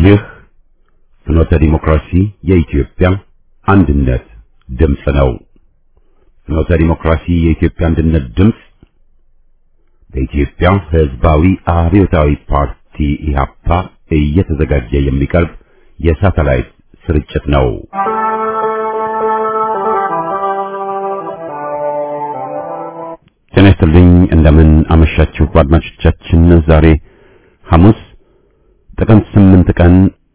ይህ ፍኖተ ዲሞክራሲ የኢትዮጵያ አንድነት ድምፅ ነው። ፍኖተ ዲሞክራሲ የኢትዮጵያ አንድነት ድምፅ በኢትዮጵያ ሕዝባዊ አብዮታዊ ፓርቲ ኢህአፓ እየተዘጋጀ የሚቀርብ የሳተላይት ስርጭት ነው። ጤና ይስጥልኝ። እንደምን አመሻችሁ አድማጮቻችን። ዛሬ ሐሙስ ጥቅምት 8 ቀን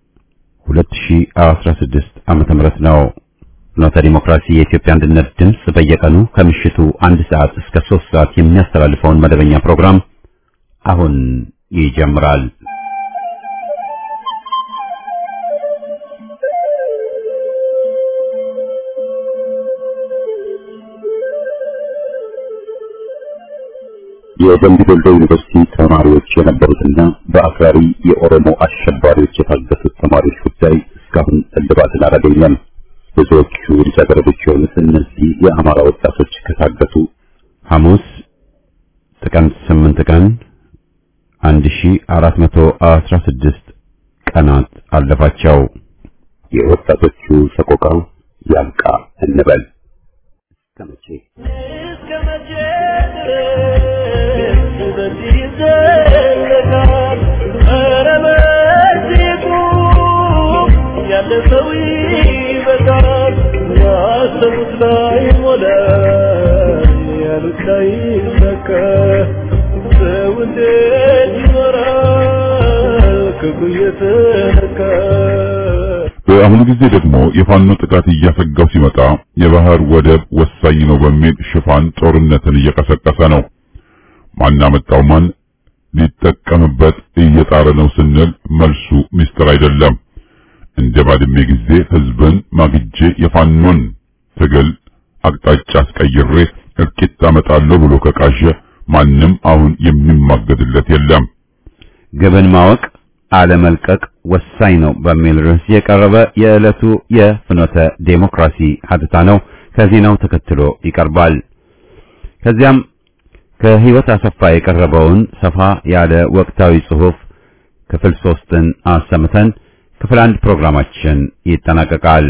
2016 ዓመተ ምህረት ነው። ፍኖተ ዲሞክራሲ የኢትዮጵያ አንድነት ድምፅ በየቀኑ ከምሽቱ አንድ ሰዓት እስከ 3 ሰዓት የሚያስተላልፈውን መደበኛ ፕሮግራም አሁን ይጀምራል። የደምቢ ዶሎ ዩኒቨርሲቲ ተማሪዎች የነበሩትና በአክራሪ የኦሮሞ አሸባሪዎች የታገቱት ተማሪዎች ጉዳይ እስካሁን እልባትን አላገኘም። ብዙዎቹ ልጃገረዶች የሆኑት እነዚህ የአማራ ወጣቶች ከታገቱ ሐሙስ ጥቅምት 8 ቀን 1416 ቀናት አለፋቸው። የወጣቶቹ ሰቆቃ ያብቃ እንበል። እስከመቼ እስከ መቼ ድረስ በዚህ ይዘለቃል? ኧረ በዚህ ቁም፣ ያለፈው ይበቃል። ያሰቡት ላይ ሞላ፣ ያሉት ላይ ይሳካ። ሰው እንዴት ይኖራል ክፉ እየተነካ? በአሁኑ ጊዜ ደግሞ የፋኖ ጥቃት እያሰጋው ሲመጣ የባህር ወደብ ወሳኝ ነው በሚል ሽፋን ጦርነትን እየቀሰቀሰ ነው። ማን አመጣው ማን ሊጠቀምበት እየጣረ ነው ስንል መልሱ ሚስጥር አይደለም። እንደ ባድሜ ጊዜ ህዝብን ማግጄ የፋኖን ትግል አቅጣጫ አስቀይሬ እልቂት አመጣለሁ ብሎ ከቃዠ ማንም አሁን የሚማገድለት የለም። ግብን ማወቅ አለመልቀቅ ወሳኝ ነው በሚል ርዕስ የቀረበ የዕለቱ የፍኖተ ዴሞክራሲ ሀተታ ነው። ከዜናው ተከትሎ ይቀርባል። ከዚያም ከህይወት አሰፋ የቀረበውን ሰፋ ያለ ወቅታዊ ጽሑፍ ክፍል ሶስትን አሰምተን ክፍል አንድ ፕሮግራማችን ይጠናቀቃል።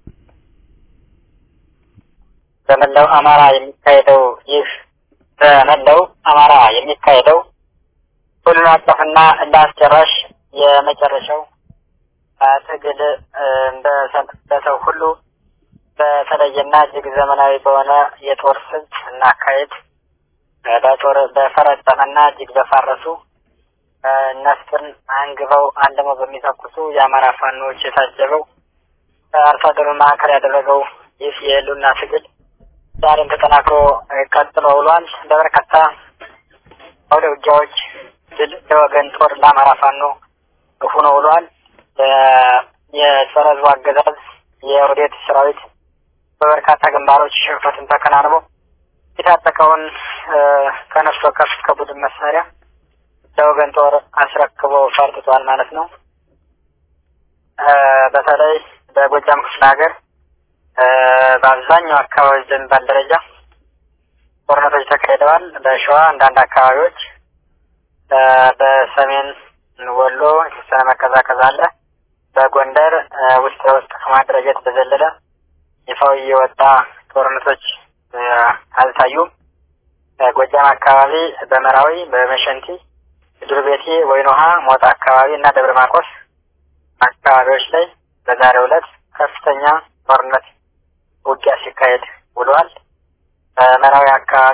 በመላው አማራ የሚካሄደው ይህ በመላው አማራ የሚካሄደው ሁሉን አቀፍና እንዳስጨራሽ የመጨረሻው ትግል በሰው ሁሉ በተለየና እጅግ ዘመናዊ በሆነ የጦር ስልት እና አካሄድ በጦር በፈረጠመና እጅግ በፋረሱ ነፍጥን አንግበው አንድመው በሚተኩሱ የአማራ ፋኖዎች የታጀበው አርሶ አደሩን ማዕከል ያደረገው ይህ የህልውና ትግል ዛሬም ተጠናክሮ ቀጥሎ ውሏል። በበርካታ አውደ ውጊያዎች ድል ለወገን ጦር ለአማራ ፋኖ ሆኖ ውሏል። የጸረ ሕዝቡ አገዛዝ የኦህዴድ ሰራዊት በበርካታ ግንባሮች ሽንፈትን ተከናንቦ የታጠቀውን ከነፍስ ወከፍ ከቡድን መሳሪያ ለወገን ጦር አስረክቦ ፈርጥቷል ማለት ነው። በተለይ በጎጃም ክፍለ ሀገር በአብዛኛው አካባቢ በሚባል ደረጃ ጦርነቶች ተካሂደዋል። በሸዋ አንዳንድ አካባቢዎች፣ በሰሜን ወሎ የተወሰነ መቀዛቀዝ አለ። በጎንደር ውስጥ ለውስጥ ከማደራጀት በዘለለ ይፋዊ የወጣ ጦርነቶች አልታዩም። ጎጃም አካባቢ በመራዊ፣ በመሸንቲ፣ ዱር ቤቴ፣ ወይን ውሃ፣ ሞጣ አካባቢ እና ደብረ ማርቆስ አካባቢዎች ላይ በዛሬው ዕለት ከፍተኛ ጦርነት ውጊያ ሲካሄድ ውሏል። በመራዊ አካባቢ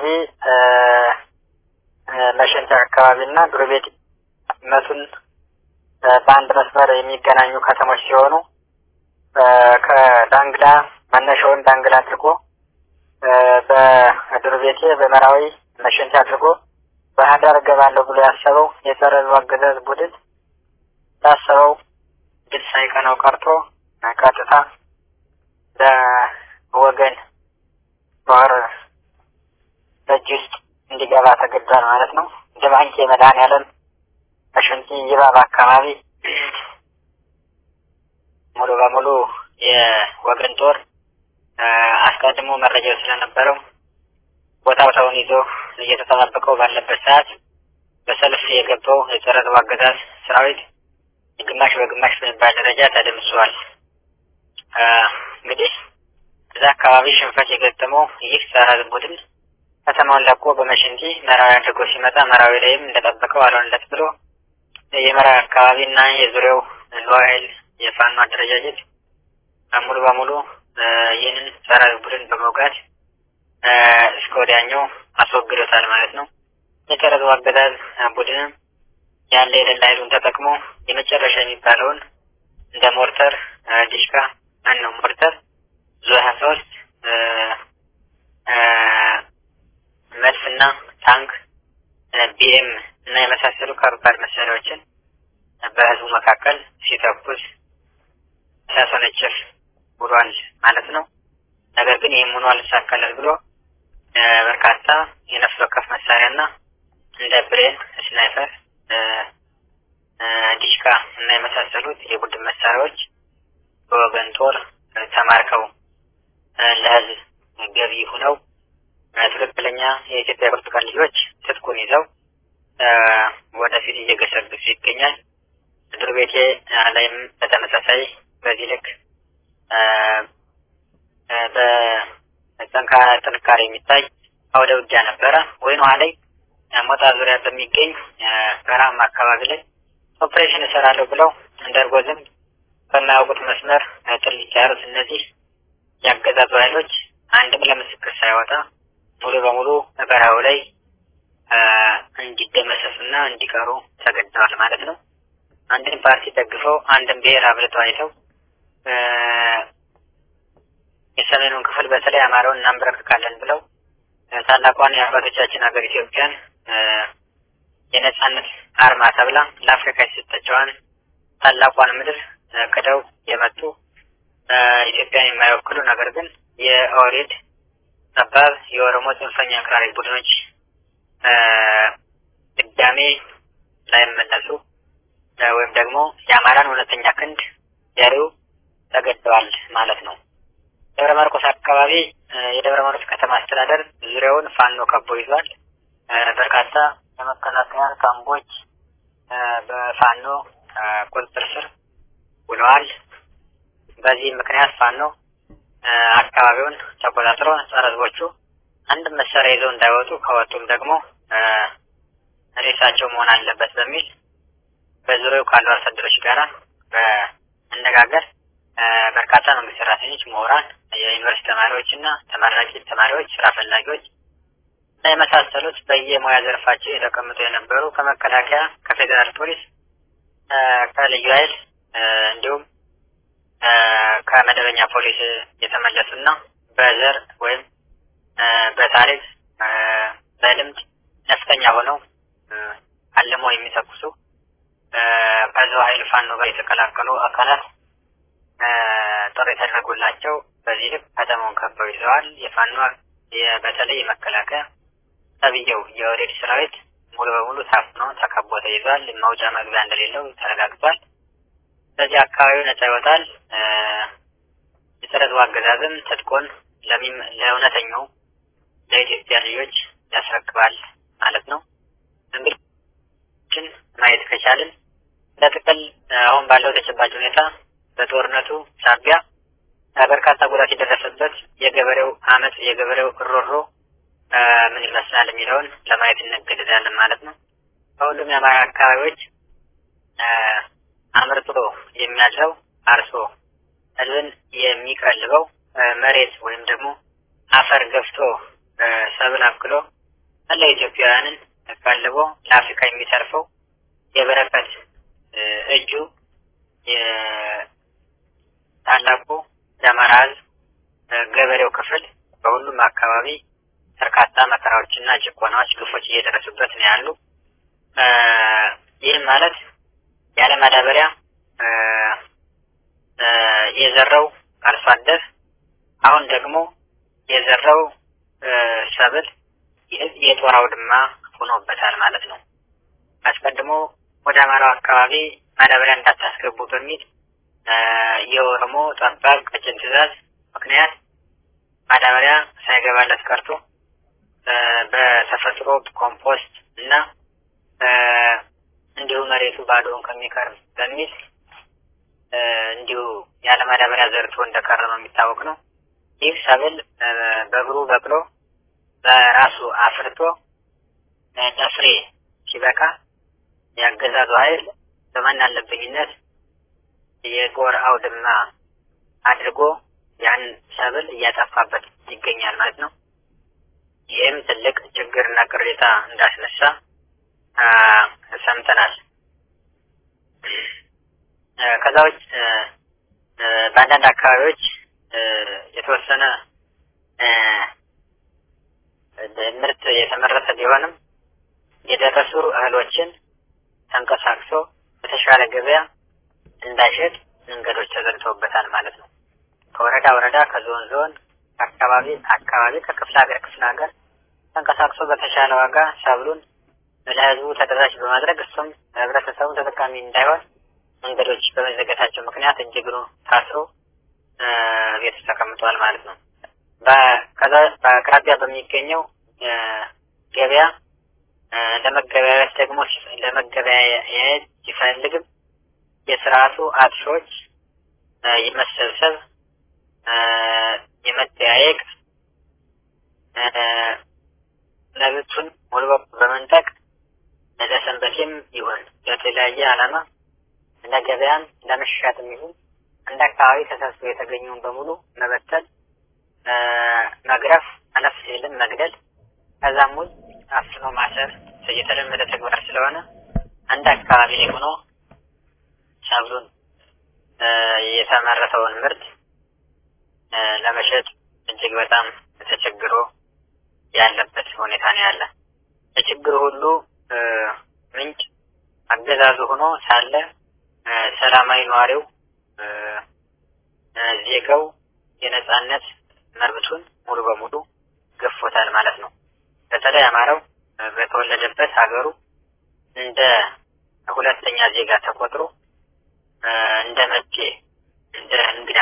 መሸንቲ አካባቢ እና ዱር ቤቴ መቱን በአንድ መስመር የሚገናኙ ከተሞች ሲሆኑ ከዳንግላ መነሻውን ዳንግላ አድርጎ በዱር ቤቴ በመራዊ መሸንቲ አድርጎ ባህዳር እገባለሁ ብሎ ያሰበው የጸረ ሕዝብ አገዛዝ ቡድን ያሰበው ድል ሳይቀነው ቀርቶ ቀጥታ ለወገን ጦር እጅ ውስጥ እንዲገባ ተገዷል ማለት ነው። ድባንቄ መድኃኔዓለም በሽንቲ ይባብ አካባቢ ሙሉ በሙሉ የወገን ጦር አስቀድሞ መረጃው ስለነበረው ቦታውን ይዞ እየተጠባበቀው ባለበት ሰዓት በሰልፍ የገባው የጸረ ሕዝብ አገዛዝ ሰራዊት ግማሽ በግማሽ በሚባል ደረጃ ተደምስሷል። እንግዲህ እዛ አካባቢ ሽንፈት የገጠመው ይህ ጸረ ሕዝብ ቡድን ከተማውን ለቆ በመሸንቲ መራዊ አድርጎ ሲመጣ መራዊ ላይም እንደጠበቀው አልሆነለት ብሎ የመራዊ አካባቢ እና የዙሪያው ልዩ ኃይል የፋኖ አደረጃጀት ሙሉ በሙሉ ይህንን ጸረ ሕዝብ ቡድን በመውጋት እስከ ወዲያኛው አስወግዶታል ማለት ነው። የጸረ ሕዝብ አገዛዝ ቡድንም ያለ የሌላ ኃይሉን ተጠቅሞ የመጨረሻ የሚባለውን እንደ ሞርተር ዲሽካ ማን ነው ሞርተር ዙ ሀያ ሶስት መድፍና ታንክ ቢኤም እና የመሳሰሉ ከባድ መሳሪያዎችን በህዝቡ መካከል ሲተኩስ ሲያሰነጭፍ ውሏል ማለት ነው። ነገር ግን ይህም ሆኖ አልሳካለት ብሎ በርካታ የነፍስ ወከፍ መሳሪያና እንደ ብሬን፣ ስናይፐር፣ ዲሽካ እና የመሳሰሉት የቡድን መሳሪያዎች በወገን ጦር ተማርከው ለህዝብ ገቢ ሁነው ትክክለኛ የኢትዮጵያ ብርቱካን ልጆች ትጥቁን ይዘው ወደፊት እየገሰገሱ ይገኛል። ምድር ቤቴ ላይም በተመሳሳይ በዚህ ልክ በጠንካራ ጥንካሬ የሚታይ አውደ ውጊያ ነበረ። ወይን ውሃ ላይ ሞጣ ዙሪያ በሚገኝ በረሃማ አካባቢ ላይ ኦፕሬሽን እሰራለሁ ብለው እንደርጎ ዝንብ በማያውቁት መስመር ጥልቅ ያሉት እነዚህ ያገዛዙ ኃይሎች አንድም ለምስክር ሳይወጣ ሙሉ በሙሉ በረሃው ላይ እንዲደመሰሱና እንዲቀሩ ተገደዋል ማለት ነው። አንድን ፓርቲ ደግፈው አንድን ብሔር አብልተው አይተው የሰሜኑን ክፍል በተለይ አማራውን እናንበረክካለን ብለው ታላቋን የአባቶቻችን ሀገር ኢትዮጵያን የነጻነት አርማ ተብላ ለአፍሪካ የሰጠችዋን ታላቋን ምድር ክደው የመጡ ኢትዮጵያን የማይወክሉ ነገር ግን የኦህዴድ ጠባብ የኦሮሞ ጽንፈኛ አክራሪ ቡድኖች ድጋሜ ላይመለሱ ወይም ደግሞ የአማራን እውነተኛ ክንድ ያሪው ተገደዋል ማለት ነው። ደብረ ማርቆስ አካባቢ የደብረ ማርቆስ ከተማ አስተዳደር ዙሪያውን ፋኖ ከቦ ይዟል። በርካታ የመከላከያ ካምቦች በፋኖ ቁጥጥር ስር ውለዋል። በዚህ ምክንያት ፋኖ አካባቢውን ተቆጣጥሮ ጸረ ሕዝቦቹ አንድም መሳሪያ ይዘው እንዳይወጡ ከወጡም ደግሞ ሬሳቸው መሆን አለበት በሚል በዙሪያው ካሉ አርሶ አደሮች ጋር በመነጋገር በርካታ መንግስት ሰራተኞች፣ ምሁራን፣ የዩኒቨርሲቲ ተማሪዎች እና ተመራቂ ተማሪዎች፣ ስራ ፈላጊዎች እና የመሳሰሉት በየሙያ ዘርፋቸው የተቀምጡ የነበሩ ከመከላከያ፣ ከፌዴራል ፖሊስ፣ ከልዩ ኃይል እንዲሁም ከመደበኛ ፖሊስ የተመለሱና በዘር ወይም በታሪክ በልምድ ነፍጠኛ ሆነው አልመው የሚተኩሱ ከዛው ኃይል ፋኖ ጋር የተቀላቀሉ አካላት ጥሪ ተደርጎላቸው በዚህ ልክ ከተማውን ከበው ይዘዋል። የፋኖ በተለይ የመከላከያ ተብዬው የወሬድ ሰራዊት ሙሉ በሙሉ ታፍኖ ተከቦ ተይዟል። መውጫ መግቢያ እንደሌለው ተረጋግጧል። በዚህ አካባቢው ነጻ ይወጣል። የጸረ አገዛዝም ትጥቁን ለእውነተኛው ለኢትዮጵያ ልጆች ያስረክባል ማለት ነው። እንግዲህ ማየት ከቻልን ለጥቅል አሁን ባለው ተጨባጭ ሁኔታ በጦርነቱ ሳቢያ በርካታ ጉዳት የደረሰበት የገበሬው አመት የገበሬው እሮሮ ምን ይመስላል የሚለውን ለማየት እንገደዳለን ማለት ነው። በሁሉም የአማራ አካባቢዎች አምርቶ የሚያድረው አርሶ ህዝብን የሚቀልበው መሬት ወይም ደግሞ አፈር ገፍቶ ሰብል አብቅሎ መላ ኢትዮጵያውያንን ቀልቦ ለአፍሪካ የሚተርፈው የበረከት እጁ ታላቁ የአማራ ህዝብ ገበሬው ክፍል በሁሉም አካባቢ በርካታ መከራዎችና ጭቆናዎች፣ ግፎች እየደረሱበት ነው ያሉ። ይህም ማለት ያለ ማዳበሪያ የዘራው አርሶ አደር አሁን ደግሞ የዘራው ሰብል የጦር አውድማ ሆኖበታል ማለት ነው። አስቀድሞ ወደ አማራው አካባቢ ማዳበሪያ እንዳታስገቡ በሚል የኦሮሞ ጠባብ ቀጭን ትዕዛዝ ምክንያት ማዳበሪያ ሳይገባለት ቀርቶ በተፈጥሮ ኮምፖስት እና እንዲሁ መሬቱ ባዶውን ከሚቀር በሚል እንዲሁ ያለ ማዳበሪያ ዘርቶ እንደቀረበ የሚታወቅ ነው። ይህ ሰብል በእግሩ በቅሎ በራሱ አፍርቶ ለፍሬ ሲበቃ የአገዛዙ ኃይል በማን አለብኝነት የጎር አውድማ አድርጎ ያን ሰብል እያጠፋበት ይገኛል ማለት ነው። ይህም ትልቅ ችግርና ቅሬታ እንዳስነሳ ሰምተናል። ከዛ ውጭ በአንዳንድ አካባቢዎች የተወሰነ ምርት የተመረተ ቢሆንም የደረሱ እህሎችን ተንቀሳቅሶ በተሻለ ገበያ እንዳይሸጥ መንገዶች ተዘግተውበታል ማለት ነው። ከወረዳ ወረዳ፣ ከዞን ዞን፣ አካባቢ አካባቢ፣ ከክፍለ ሀገር ክፍለ ሀገር ተንቀሳቅሶ በተሻለ ዋጋ ሰብሉን ለህዝቡ ተደራሽ በማድረግ እሱም ህብረተሰቡ ተጠቃሚ እንዳይሆን መንገዶች በመዘጋታቸው ምክንያት እጅግሩ ታስሮ ቤት ተቀምጧል ማለት ነው። ከዛ በአቅራቢያ በሚገኘው ገበያ ለመገበያየት ደግሞ ለመገበያየት ሲፈልግም የስርዓቱ አጥሾች የመሰብሰብ የመጠያየቅ መብቱን ሙሉ በሙሉ በመንጠቅ ለሰንበቴም ይሁን ለተለያየ ዓላማ እንደ ገበያም ለመሻትም ይሁን እንደ አካባቢ ተሰብስቦ የተገኘውን በሙሉ መበተል፣ መግረፍ፣ አለፍ ሲልም መግደል፣ ከዛም ውጭ አፍኖ ማሰር የተለመደ ተግባር ስለሆነ አንድ አካባቢ ላይ ሆኖ ሰብሉን የተመረተውን ምርት ለመሸጥ እጅግ በጣም ተቸግሮ ያለበት ሁኔታ ነው ያለ። የችግሩ ሁሉ ምንጭ አገዛዙ ሆኖ ሳለ ሰላማዊ ነዋሪው ዜጋው የነጻነት መብቱን ሙሉ በሙሉ ገፎታል ማለት ነው። በተለይ አማራው በተወለደበት ሀገሩ እንደ ሁለተኛ ዜጋ ተቆጥሮ እንደ መጤ እንደ እንግዳ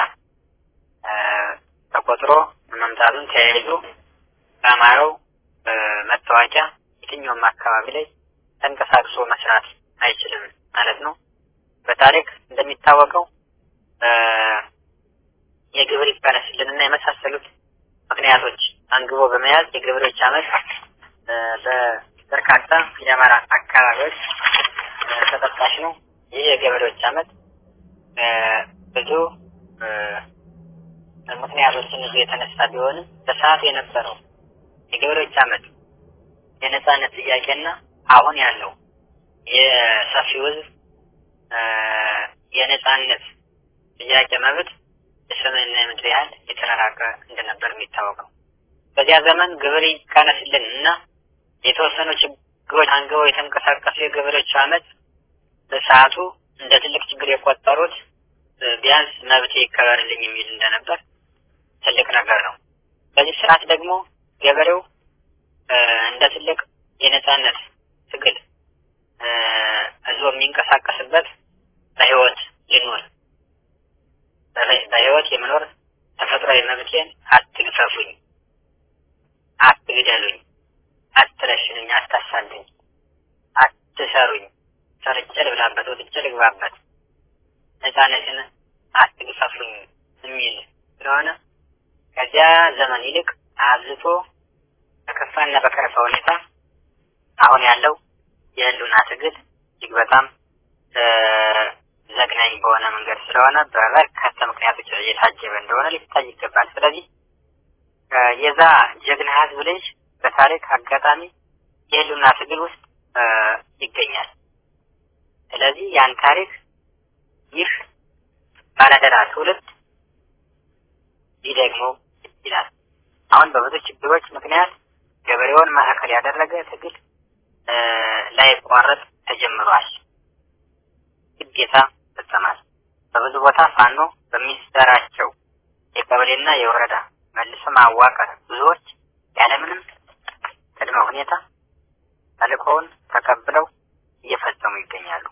ተቆጥሮ መምጣቱን ተያይዞ በአማራው መታወቂያ የትኛውም አካባቢ ላይ ተንቀሳቅሶ መስራት አይችልም ማለት ነው። በታሪክ እንደሚታወቀው የግብር ይቀነስልንና የመሳሰሉት ምክንያቶች አንግቦ በመያዝ የገበሬዎች አመት በበርካታ የአማራ አካባቢዎች ተጠቃሽ ነው። ይህ የገበሬዎች አመት ብዙ ምክንያቶችን ይዞ የተነሳ ቢሆንም በሰዓቱ የነበረው የገበሬዎች አመት የነጻነት ጥያቄና አሁን ያለው የሰፊው ህዝብ የነጻነት ጥያቄ መብት የሰማይና የምድር ያህል የተራራቀ እንደነበር የሚታወቀው በዚያ ዘመን ግብር ይቀነስልን እና የተወሰኑ ችግሮች አንግበው የተንቀሳቀሱ የገበሬዎች አመት በሰዓቱ እንደ ትልቅ ችግር የቆጠሩት ቢያንስ መብት ይከበርልኝ የሚል እንደነበር ትልቅ ነገር ነው። በዚህ ስርዓት ደግሞ ገበሬው እንደ ትልቅ የነጻነት ትግል እዞ የሚንቀሳቀስበት በህይወት ልኖር በህይወት የመኖር ተፈጥሯዊ መብቴን አትግፈፉኝ፣ አትግደሉኝ፣ አትረሽኑኝ፣ አታሳልኝ፣ አትሰሩኝ፣ ሰርቼ ልብላበት፣ ወጥቼ ልግባበት፣ ነጻነትን አትግፈፉኝ የሚል ስለሆነ ከዚያ ዘመን ይልቅ አብዝቶ በከፋና በከረፋ ሁኔታ አሁን ያለው የህልውና ትግል እጅግ በጣም ዘግናኝ በሆነ መንገድ ስለሆነ በበርካታ ምክንያቶች እየታጀበ እንደሆነ ሊታይ ይገባል። ስለዚህ የዛ ጀግና ህዝብ ልጅ በታሪክ አጋጣሚ የህልውና ትግል ውስጥ ይገኛል። ስለዚህ ያን ታሪክ ይህ ባለደራ ትውልድ ሊደግመው ይላል። አሁን በብዙ ችግሮች ምክንያት ገበሬውን ማዕከል ያደረገ ትግል ላይቋረጥ ተጀምሯል። ግዴታ ይፈጸማል። በብዙ ቦታ ፋኖ በሚሰራቸው የቀበሌና የወረዳ መልሶ ማዋቀር ብዙዎች ያለምንም ቅድመ ሁኔታ ተልእኮውን ተቀብለው እየፈጸሙ ይገኛሉ።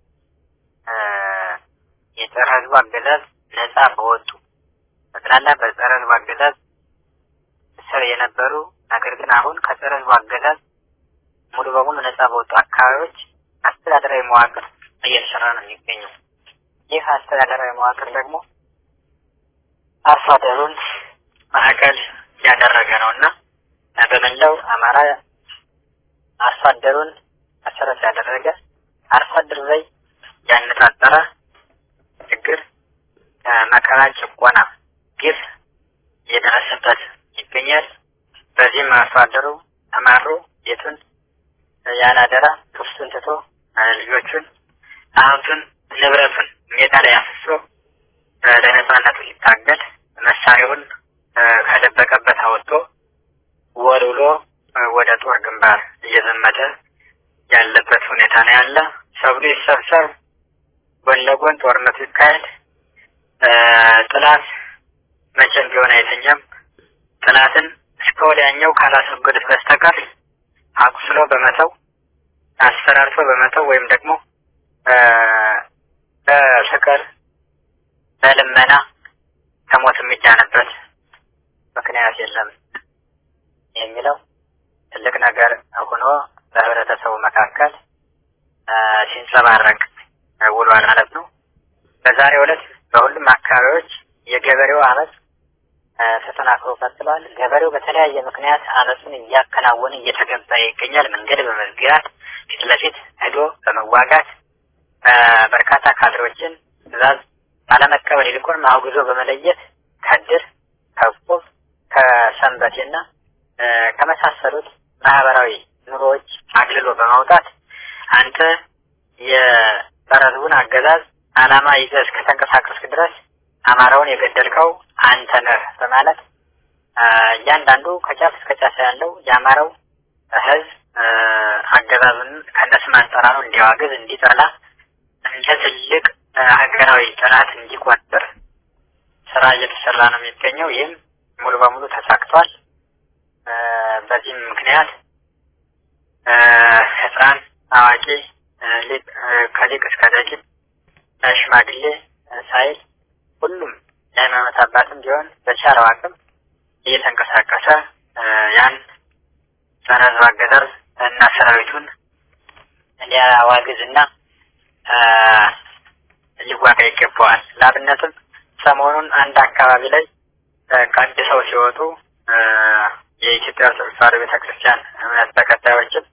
የጸረ ህዝቡ አገዛዝ ነጻ በወጡ በጠቅላላ በጸረ ህዝቡ አገዛዝ ስር የነበሩ ነገር ግን አሁን ከጸረ ህዝቡ አገዛዝ ሙሉ በሙሉ ነጻ በወጡ አካባቢዎች አስተዳደራዊ መዋቅር እየተሰራ ነው የሚገኘው። ይህ አስተዳደራዊ መዋቅር ደግሞ አርሶ አደሩን ማዕከል ያደረገ ነው እና በመላው አማራ አርሶ አደሩን መሰረት ያደረገ አርሶ አደር ላይ ያነጣጠረ ችግር፣ መከራ፣ ጭቆና፣ ግፍ እየደረሰበት ይገኛል። በዚህም አርሶ አደሩ ተማሮ ቤቱን ያለ አደራ ክፍቱን ትቶ ልጆቹን፣ ሀብቱን፣ ንብረቱን ሜዳ ላይ አፍሶ ለነጻነቱ ሲታገል መሳሪያውን ከደበቀበት አወጥቶ ወልውሎ ወደ ጦር ግንባር እየዘመተ ያለበት ሁኔታ ነው ያለ። ሰብሉ ይሰብሰብ፣ ጎን ለጎን ጦርነቱ ይካሄድ። ጥላት መቼም ቢሆን አይተኛም። ጥላትን እስከ ወዲያኛው ካላስወገዱት በስተቀር አቁስሎ በመተው አስፈራርቶ በመተው ወይም ደግሞ በፍቅር በልመና ከሞት የሚዳንበት ምክንያት የለም የሚለው ትልቅ ነገር ሆኖ በህብረተሰቡ መካከል ሲንጸባረቅ ውሏል ማለት ነው። በዛሬው ዕለት በሁሉም አካባቢዎች የገበሬው አመፅ ተጠናክሮ ቀጥሏል። ገበሬው በተለያየ ምክንያት አመፁን እያከናወነ እየተገበረ ይገኛል። መንገድ በመዝጋት ፊት ለፊት ሄዶ በመዋጋት በርካታ ካድሬዎችን ትዕዛዝ ባለመቀበል ይልቁንም አውግዞ በመለየት ከድር ከቁብ ከሰንበቴና ከመሳሰሉት ማህበራዊ ኑሮዎች አግልሎ በማውጣት አንተ የጸረ ህዝቡን አገዛዝ አላማ ይዘህ እስከተንቀሳቀስክ ድረስ አማራውን የገደልከው አንተ ነህ በማለት እያንዳንዱ ከጫፍ እስከ ጫፍ ያለው የአማራው ህዝብ አገዛዙን ከነስም አጠራሩ እንዲያዋግዝ እንዲጠላ እንደ ትልቅ ሀገራዊ ጠላት እንዲቆጠር ስራ እየተሰራ ነው የሚገኘው። ይህም ሙሉ በሙሉ ተሳክቷል። በዚህም ምክንያት ህፃን፣ አዋቂ፣ ከሊቅ እስከ ደቂቅ ሽማግሌ ሳይል ሁሉም የሃይማኖት አባትም ቢሆን በቻለው አቅም እየተንቀሳቀሰ ያን ጸረ ህዝብ አገዛዝ እና ሰራዊቱን ሊያዋግዝ እና ሊዋጋ ይገባዋል። ለአብነትም ሰሞኑን አንድ አካባቢ ላይ ቀድሰው ሲወጡ የኢትዮጵያ ኦርቶዶክስ ተዋሕዶ ቤተክርስቲያን እምነት ተከታዮችን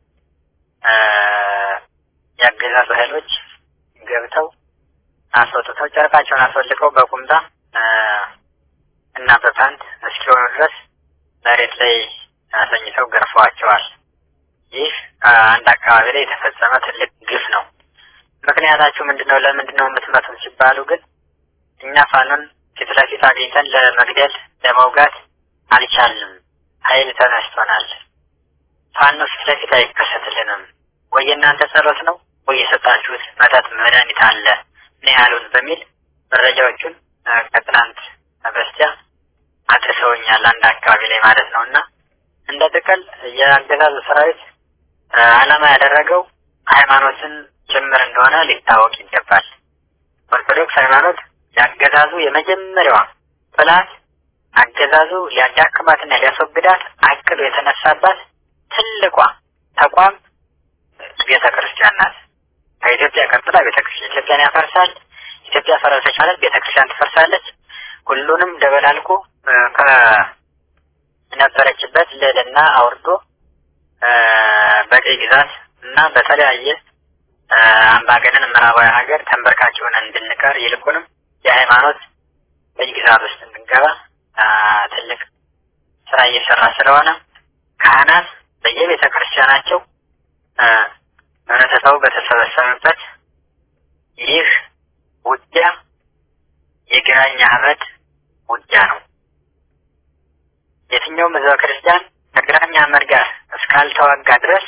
ያገዛዙ ኃይሎች ገብተው አስወጥተው ጨርቃቸውን አስወልቀው በቁምጣ እና በፓንት እስኪሆኑ ድረስ መሬት ላይ አሰኝተው ገርፈዋቸዋል። ይህ አንድ አካባቢ ላይ የተፈጸመ ትልቅ ግፍ ነው። ምክንያታችሁ ምንድን ነው? ለምንድን ነው የምትመቱን ሲባሉ ግን እኛ ፋኖን ፊት ለፊት አግኝተን ለመግደል ለመውጋት አልቻልንም። ኃይል ተነስቶናል። ፋኖ ፊት ለፊት አይከሰትልንም። ወይ የእናንተ ጸሎት ነው ወይ የሰጣችሁት መጠጥ መድኃኒት አለ ነው ያሉን በሚል መረጃዎቹን ከትናንት በስቲያ አድርሰውኛል። አንድ አካባቢ ላይ ማለት ነው እና እንደ ጥቅል የአገዛዙ ሰራዊት ዓላማ ያደረገው ሃይማኖትን ጭምር እንደሆነ ሊታወቅ ይገባል። ኦርቶዶክስ ሃይማኖት የአገዛዙ የመጀመሪያዋ ጥላት አገዛዙ ሊያዳክማትና ሊያስወግዳት አቅዶ የተነሳባት ትልቋ ተቋም ቤተ ክርስቲያን ናት። ከኢትዮጵያ ቀጥላ ቤተ ክርስቲያን ኢትዮጵያን ያፈርሳል። ኢትዮጵያ ፈረሰች ማለት ቤተ ክርስቲያን ትፈርሳለች። ሁሉንም ደበላልቆ ከነበረችበት ልዕልና አውርዶ በቀይ ግዛት እና በተለያየ አምባገነን ምዕራባዊ ሀገር ተንበርካች ሆነን እንድንቀር ይልቁንም የሃይማኖት በይ ግዛት ውስጥ እንድንገባ ትልቅ ስራ እየሰራ ስለሆነ ካህናት በየቤተ ክርስቲያናቸው ህብረተሰቡ በተሰበሰበበት ይህ ውጊያ የግራኝ አህመድ ውጊያ ነው። የትኛውም ህዝበ ክርስቲያን ከግራኝ አህመድ ጋር እስካልተዋጋ ድረስ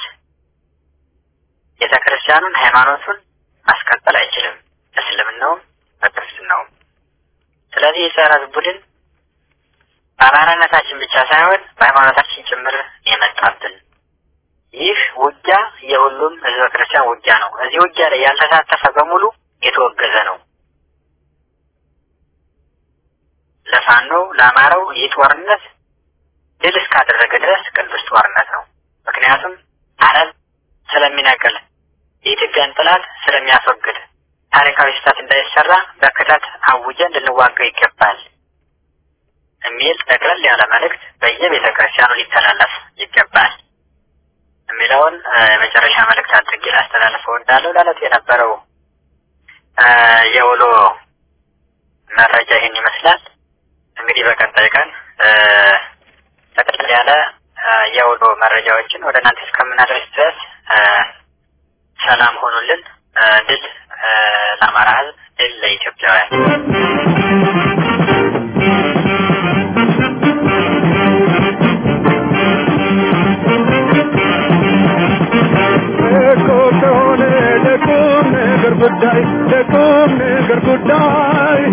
ቤተ ክርስቲያኑን ሃይማኖቱን ማስቀጠል አይችልም፣ እስልምናውም በክርስትናውም። ስለዚህ የጸረ ቡድን በአማራነታችን ብቻ ሳይሆን በሃይማኖታችን ጭምር የመጣብን ይህ ውጊያ የሁሉም ህዝበ ክርስቲያን ውጊያ ነው። እዚህ ውጊያ ላይ ያልተሳተፈ በሙሉ የተወገዘ ነው። ለፋኖ ለአማራው ይህ ጦርነት ድል እስካደረገ ድረስ ቅዱስ ጦርነት ነው። ምክንያቱም አረብ ስለሚነቅል የኢትዮጵያን ጠላት ስለሚያስወግድ ታሪካዊ ስህተት እንዳይሰራ በክተት አውጀን ልንዋጋው ይገባል የሚል ጠቅለል ያለ መልእክት በየቤተ ክርስቲያኑ ሊተላለፍ ይገባል የሚለውን የመጨረሻ መልእክት አድርጌ ላስተላልፍ እወዳለሁ። ለዕለቱ የነበረው የውሎ መረጃ ይህን ይመስላል። እንግዲህ በቀጣይ ቀን ጠቅለል ያለ የውሎ መረጃዎችን ወደ እናንተ እስከምናደርስ ድረስ ሰላም ሆኑልን። ድል ለአማራ ሕዝብ፣ ድል ለኢትዮጵያውያን። እኮ ከሆነ ለቁም ነገር ጉዳይ ለቁም ነገር ጉዳይ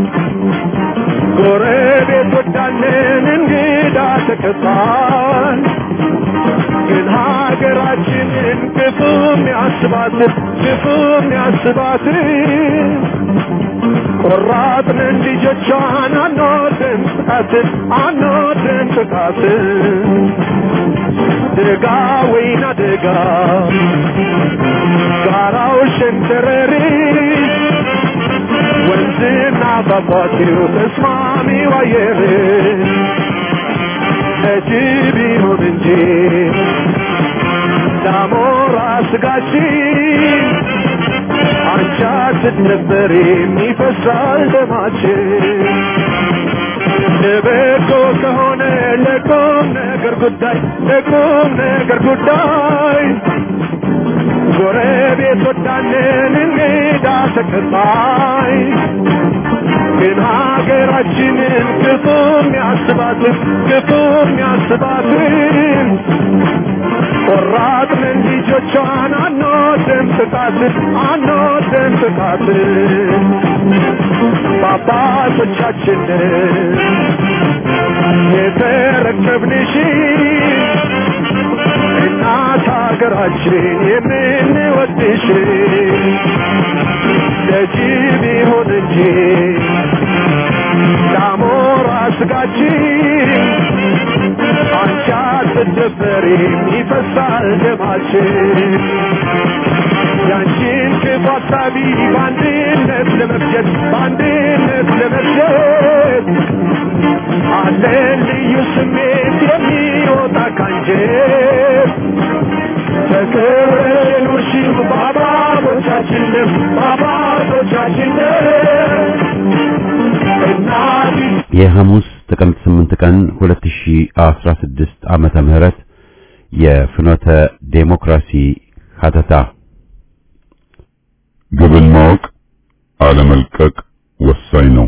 ጎረቤት ወዳለን እንግዳ ተቀባል ግን ሀገራችንን ክፉም ያስባት ክፉም ያስባት ቆራጥንን ልጆቿን አንወድም ጥቃትን አንወድም ጥቃትን ደጋ ወይና ደጋ ጋራው ሸንተረሪ ወንዝና ፏፏቴው ተስማሚው አየር ለጅብ ይሁን እንጂ ዳሞራ ስጋችን አንቻ ስትነበር የሚፈሳል ደማችን ለበጎ ከሆነ ለቁም ነገር ጉዳይ ለቁም ነገር ጉዳይ ጎረቤት ወዳለን እንግዳ ተቀባይ ግን ሀገራችንን ክፉም ያስባትን ክፉም ያስባትን ቆራጥንን ልጆቿን አንወድም ጥቃትን አንወድም ጥቃትን በአባቶቻችንን የተረከብንሽ እናት ሀገራችን የምንወድሽ ለጅብ ይሁን እንጂ ዳሞራ ስጋችን አንቺ አትደፈሪም ይፈሳል ደማችን ያንቺን ክፉ ሀሳቢ በአንድነት ለመፍጀት በአንድነት ለመፍጀት አለን ልዩ ስሜት የሚወጣ ካንጀት ተከብረሽ የኖርሽው በአባቶቻችን ደም በአባቶቻችን ደም እናት የሐሙስ ጥቅምት 8 ቀን 2016 ዓመተ ምህረት የፍኖተ ዴሞክራሲ ሀተታ ግብን ማወቅ አለመልቀቅ ወሳኝ ነው።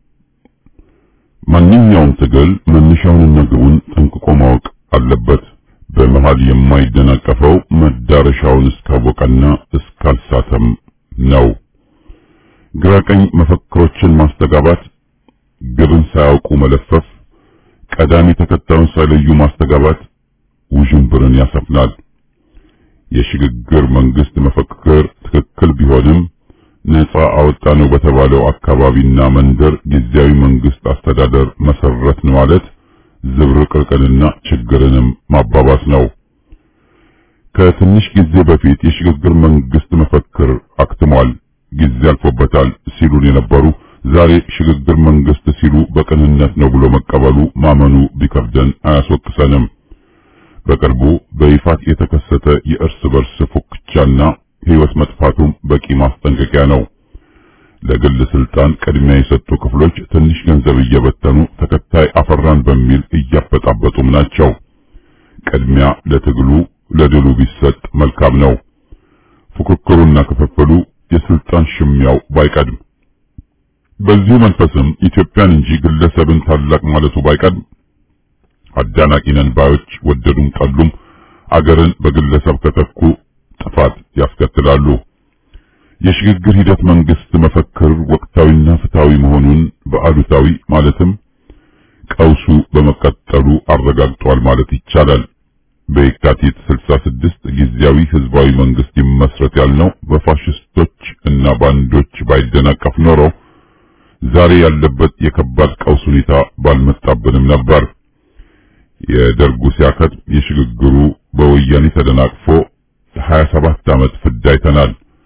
ማንኛውም ትግል መነሻውንና ግቡን ጠንቅቆ ማወቅ አለበት። በመሃል የማይደናቀፈው መዳረሻውን እስካወቀና እስካልሳተም ነው። ግራቀኝ መፈክሮችን ማስተጋባት፣ ግብን ሳያውቁ መለፈፍ፣ ቀዳሚ ተከታዩን ሳይለዩ ማስተጋባት ውዥንብርን ያሰፍናል። የሽግግር መንግስት መፈክር ትክክል ቢሆንም ነፃ አወጣ ነው በተባለው አካባቢና መንደር ጊዜያዊ መንግስት አስተዳደር መሰረት ማለት ዝብርቅርቅንና ችግርንም ማባባስ ነው። ከትንሽ ጊዜ በፊት የሽግግር መንግስት መፈክር አክትሟል፣ ጊዜ አልፎበታል ሲሉን የነበሩ ዛሬ ሽግግር መንግስት ሲሉ በቅንነት ነው ብሎ መቀበሉ ማመኑ ቢከብደን አያስወቅሰንም። በቅርቡ በይፋት የተከሰተ የእርስ በርስ ፉክቻና ህይወት መጥፋቱም በቂ ማስጠንቀቂያ ነው። ለግል ስልጣን ቅድሚያ የሰጡ ክፍሎች ትንሽ ገንዘብ እየበተኑ ተከታይ አፈራን በሚል እያበጣበጡም ናቸው። ቅድሚያ ለትግሉ ለድሉ ቢሰጥ መልካም ነው። ፉክክሩና ክፍፍሉ የስልጣን ሽሚያው ባይቀድም፣ በዚሁ መንፈስም ኢትዮጵያን እንጂ ግለሰብን ታላቅ ማለቱ ባይቀድም አዳናቂ ነን ባዮች ወደዱም ጠሉም አገርን በግለሰብ ከተኩ ጥፋት ያስከትላሉ። የሽግግር ሂደት መንግስት መፈክር ወቅታዊና ፍትሃዊ መሆኑን በአሉታዊ ማለትም ቀውሱ በመቀጠሉ አረጋግጧል ማለት ይቻላል። በየካቲት 66 ጊዜያዊ ህዝባዊ መንግስት ይመስረት ያልነው በፋሽስቶች እና ባንዶች ባይደናቀፍ ኖሮ ዛሬ ያለበት የከባድ ቀውስ ሁኔታ ባልመጣብንም ነበር። የደርጉ ሲያከት የሽግግሩ በወያኔ ተደናቅፎ 27 ዓመት ፍዳ አይተናል።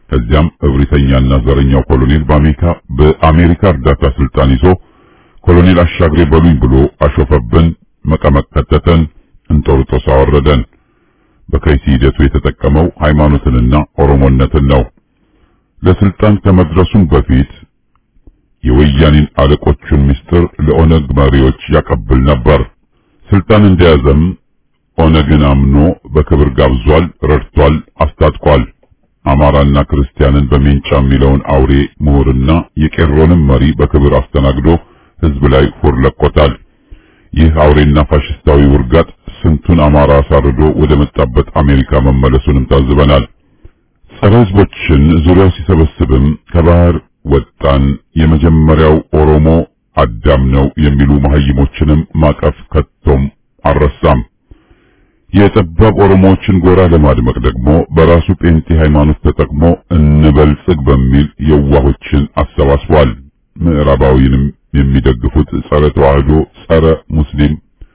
ከዚያም እብሪተኛና ዘረኛው ኮሎኔል በአሜሪካ በአሜሪካ እርዳታ ስልጣን ይዞ ኮሎኔል አሻግሬ በሉኝ ብሎ አሾፈብን፣ መቀመቅ ከተተን፣ እንጦርጦስ አወረደን። በከይሲ ሂደቱ የተጠቀመው ሃይማኖትንና ኦሮሞነትን ነው። ለስልጣን ከመድረሱም በፊት የወያኔን አለቆቹን ምስጢር ለኦነግ መሪዎች ያቀብል ነበር። ስልጣን እንደያዘም ኦነግን አምኖ በክብር ጋብዟል፣ ረድቷል፣ አስታጥቋል። አማራና ክርስቲያንን በሜንጫ የሚለውን አውሬ ምሁርና የቄሮንም መሪ በክብር አስተናግዶ ህዝብ ላይ ፉር ለቆታል። ይህ አውሬና ፋሽስታዊ ውርጋጥ ስንቱን አማራ አሳርዶ ወደ መጣበት አሜሪካ መመለሱንም ታዝበናል። ጸረ ህዝቦችን ዙሪያው ሲሰበስብም ከባህር ወጣን፣ የመጀመሪያው ኦሮሞ አዳም ነው የሚሉ መሀይሞችንም ማቀፍ ከቶም አልረሳም። የጠባብ ኦሮሞዎችን ጎራ ለማድመቅ ደግሞ በራሱ ጴንጤ ሃይማኖት ተጠቅሞ እንበልጽግ በሚል የዋሆችን አሰባስቧል። ምዕራባዊንም የሚደግፉት ጸረ ተዋህዶ፣ ጸረ ሙስሊም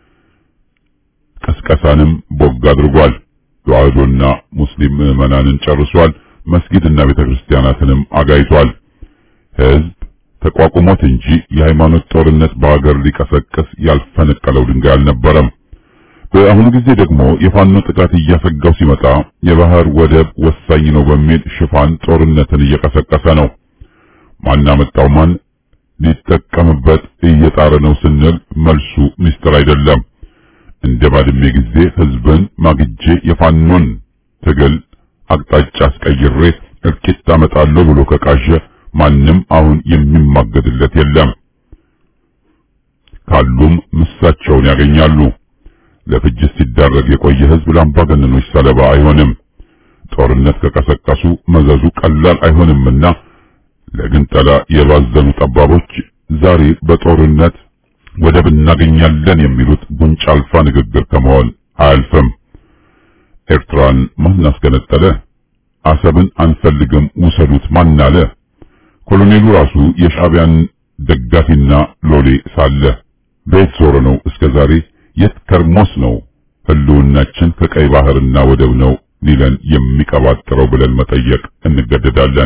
ቀስቀሳንም ቦግ አድርጓል። ተዋህዶና ሙስሊም ምዕመናንን ጨርሷል። መስጊድና ቤተክርስቲያናትንም አጋይቷል። ህዝብ ተቋቁሞት እንጂ የሃይማኖት ጦርነት በሀገር ሊቀሰቅስ ያልፈነቀለው ድንጋይ አልነበረም። በአሁኑ ጊዜ ደግሞ የፋኖ ጥቃት እያሰጋው ሲመጣ የባህር ወደብ ወሳኝ ነው በሚል ሽፋን ጦርነትን እየቀሰቀሰ ነው። ማን አመጣው ማን ሊጠቀምበት እየጣረ ነው ስንል መልሱ ምስጢር አይደለም። እንደ ባድሜ ጊዜ ህዝብን ማግጄ የፋኖን ትግል አቅጣጫ አስቀይሬ እልቂት አመጣለሁ ብሎ ከቃዠ ማንም አሁን የሚማገድለት የለም። ካሉም ምሳቸውን ያገኛሉ። ለፍጅት ሲዳረግ የቆየ ህዝብ ለአምባገነኖች ሰለባ አይሆንም። ጦርነት ከቀሰቀሱ መዘዙ ቀላል አይሆንምና ለግንጠላ የባዘኑ ጠባቦች ዛሬ በጦርነት ወደብ እናገኛለን የሚሉት ጉንጭ አልፋ ንግግር ከመሆን አያልፍም። ኤርትራን ማን አስገነጠለ? አሰብን አንፈልግም ውሰዱት ማን አለ? ኮሎኔሉ ራሱ የሻዕቢያን ደጋፊና ሎሌ ሳለ በየት ዞሮ ነው እስከ ዛሬ የት ከርሞስ ነው ህልውናችን ከቀይ ባህርና ወደብ ነው ሊለን የሚቀባጥረው ብለን መጠየቅ እንገደዳለን።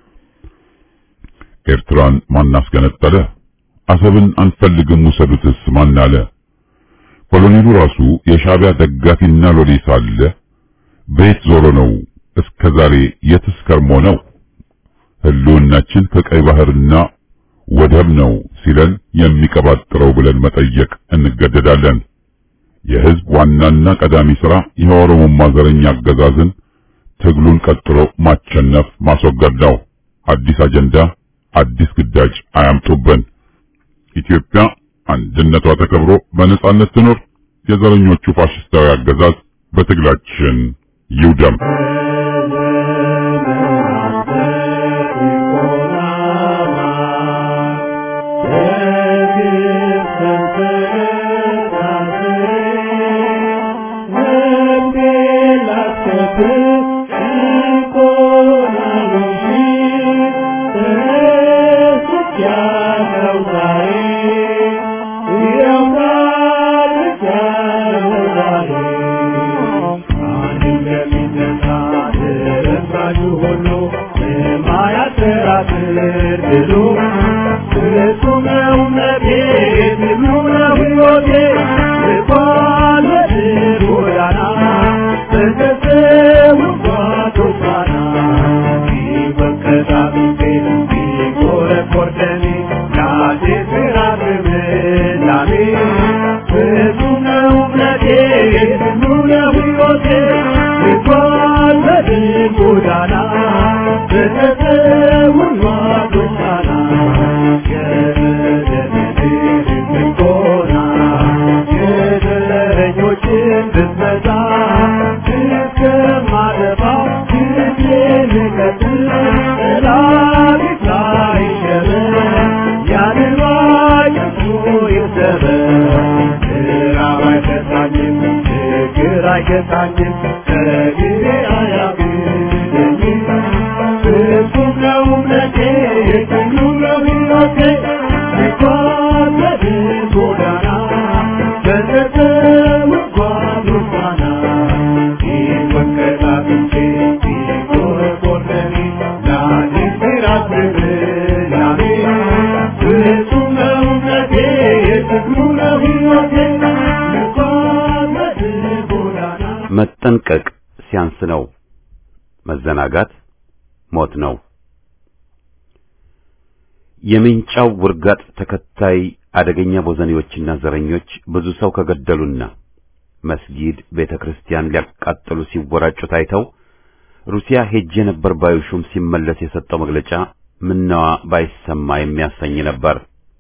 ኤርትራን ማን አስገነጠለ? አሰብን አንፈልግም ውሰዱትስ ማን አለ? ኮሎኔሉ ራሱ የሻዕቢያ ደጋፊና ሎሌ ሳለ በየት ዞሮ ነው እስከ ዛሬ የትስ ከርሞ ነው ህልውናችን ከቀይ ባህርና ወደብ ነው ሲለን የሚቀባጥረው ብለን መጠየቅ እንገደዳለን። የህዝብ ዋናና ቀዳሚ ሥራ የኦሮሞማ ዘረኛ አገዛዝን ትግሉን ቀጥሎ ማቸነፍ ማስወገድ ነው። አዲስ አጀንዳ፣ አዲስ ግዳጅ አያምጡብን። ኢትዮጵያ አንድነቷ ተከብሮ በነጻነት ትኖር። የዘረኞቹ ፋሽስታዊ አገዛዝ በትግላችን ይውደም። መጠንቀቅ ሲያንስ ነው። መዘናጋት ሞት ነው። የምንጫው ውርጋጥ ተከታይ አደገኛ ቦዘኔዎችና ዘረኞች ብዙ ሰው ከገደሉና መስጊድ፣ ቤተ ክርስቲያን ሊያቃጥሉ ሲወራጩ ታይተው ሩሲያ ሄጄ ነበር ባዩ ሹም ሲመለስ የሰጠው መግለጫ ምነዋ ባይሰማ የሚያሰኝ ነበር።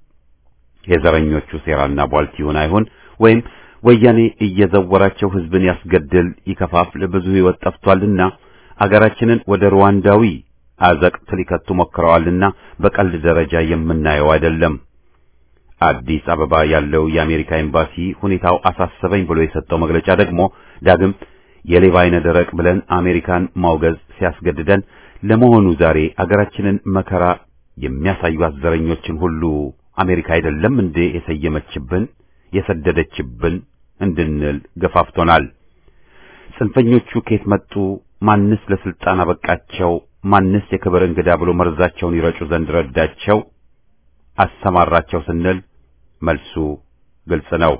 የዘረኞቹ ሴራና ቧልት ይሁን አይሁን ወይም ወያኔ እየዘወራቸው ህዝብን ያስገድል ይከፋፍል ብዙ ሕይወት ጠፍቷልና አገራችንን ወደ ሩዋንዳዊ አዘቅት ሊከቱ ሞክረዋልና በቀልድ ደረጃ የምናየው አይደለም። አዲስ አበባ ያለው የአሜሪካ ኤምባሲ ሁኔታው አሳሰበኝ ብሎ የሰጠው መግለጫ ደግሞ ዳግም የሌባ አይነ ደረቅ ብለን አሜሪካን ማውገዝ ሲያስገድደን ለመሆኑ ዛሬ አገራችንን መከራ የሚያሳዩ አዘረኞችን ሁሉ አሜሪካ አይደለም እንዴ የሰየመችብን የሰደደችብን እንድንል ገፋፍቶናል። ጽንፈኞቹ ከየት መጡ? ማንስ ለስልጣን አበቃቸው? ማንስ የክብር እንግዳ ብሎ መርዛቸውን ይረጩ ዘንድ ረዳቸው አሰማራቸው ስንል መልሱ ግልጽ ነው።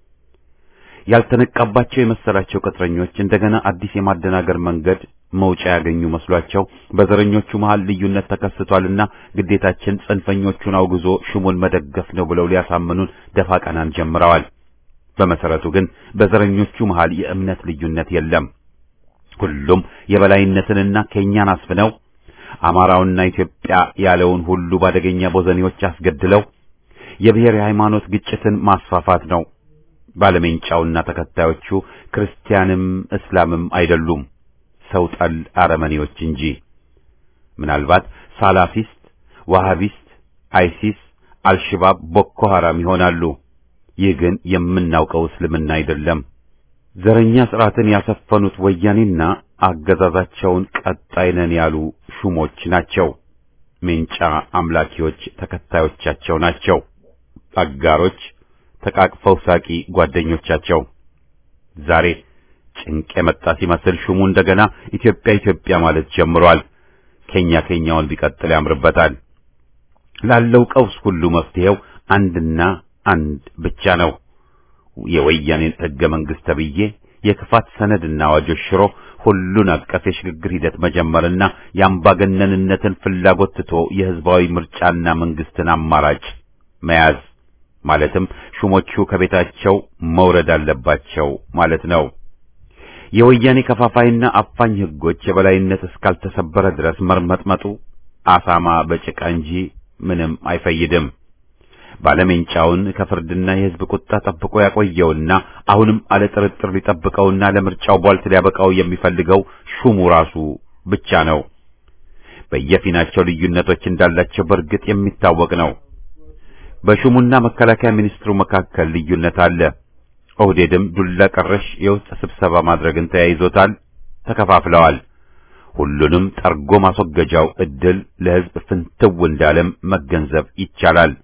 ያልተነቃባቸው የመሰላቸው ቅጥረኞች እንደገና አዲስ የማደናገር መንገድ መውጫ ያገኙ መስሏቸው በዘረኞቹ መሃል ልዩነት ተከስቷልና ግዴታችን ጽንፈኞቹን አውግዞ ሹሙን መደገፍ ነው ብለው ሊያሳምኑን ደፋ ቀናን ጀምረዋል። በመሰረቱ ግን በዘረኞቹ መሃል የእምነት ልዩነት የለም። ሁሉም የበላይነትንና ከኛን አስፍነው አማራውና ኢትዮጵያ ያለውን ሁሉ ባደገኛ ቦዘኔዎች አስገድለው የብሔር የሃይማኖት ግጭትን ማስፋፋት ነው። ባለሜንጫውና ተከታዮቹ ክርስቲያንም እስላምም አይደሉም፣ ሰው ጠል አረመኔዎች እንጂ። ምናልባት ሳላፊስት፣ ዋሃቢስት፣ አይሲስ፣ አልሽባብ፣ ቦኮ ሐራም ይሆናሉ። ይህ ግን የምናውቀው እስልምና አይደለም። ዘረኛ ስርዓትን ያሰፈኑት ወያኔና አገዛዛቸውን ቀጣይ ነን ያሉ ሹሞች ናቸው። ሜንጫ አምላኪዎች ተከታዮቻቸው ናቸው። አጋሮች ተቃቅፈው ሳቂ ጓደኞቻቸው። ዛሬ ጭንቅ የመጣ ሲመስል ሹሙ እንደገና ኢትዮጵያ ኢትዮጵያ ማለት ጀምሯል። ከኛ ከኛውን ቢቀጥል ያምርበታል። ላለው ቀውስ ሁሉ መፍትሄው አንድና አንድ ብቻ ነው። የወያኔን ሕገ መንግሥት ተብዬ የክፋት ሰነድና አዋጆች ሽሮ ሁሉን አቀፍ የሽግግር ሂደት መጀመርና የአምባገነንነትን ፍላጎት ትቶ የሕዝባዊ ምርጫና መንግስትን አማራጭ መያዝ ማለትም ሹሞቹ ከቤታቸው መውረድ አለባቸው ማለት ነው። የወያኔ ከፋፋይና አፋኝ ሕጎች የበላይነት እስካልተሰበረ ድረስ መርመጥመጡ አሳማ በጭቃ እንጂ ምንም አይፈይድም። ባለሜንጫውን ከፍርድና የሕዝብ ቁጣ ጠብቆ ያቆየውና አሁንም አለ ጥርጥር ሊጠብቀውና ለምርጫው ቧልት ሊያበቃው የሚፈልገው ሹሙ ራሱ ብቻ ነው። በየፊናቸው ልዩነቶች እንዳላቸው በእርግጥ የሚታወቅ ነው። በሹሙና መከላከያ ሚኒስትሩ መካከል ልዩነት አለ። ኦህዴድም ዱላ ቀረሽ የውስጥ ስብሰባ ማድረግን ተያይዞታል። ተከፋፍለዋል። ሁሉንም ጠርጎ ማስወገጃው እድል ለሕዝብ ፍንትው እንዳለም መገንዘብ ይቻላል።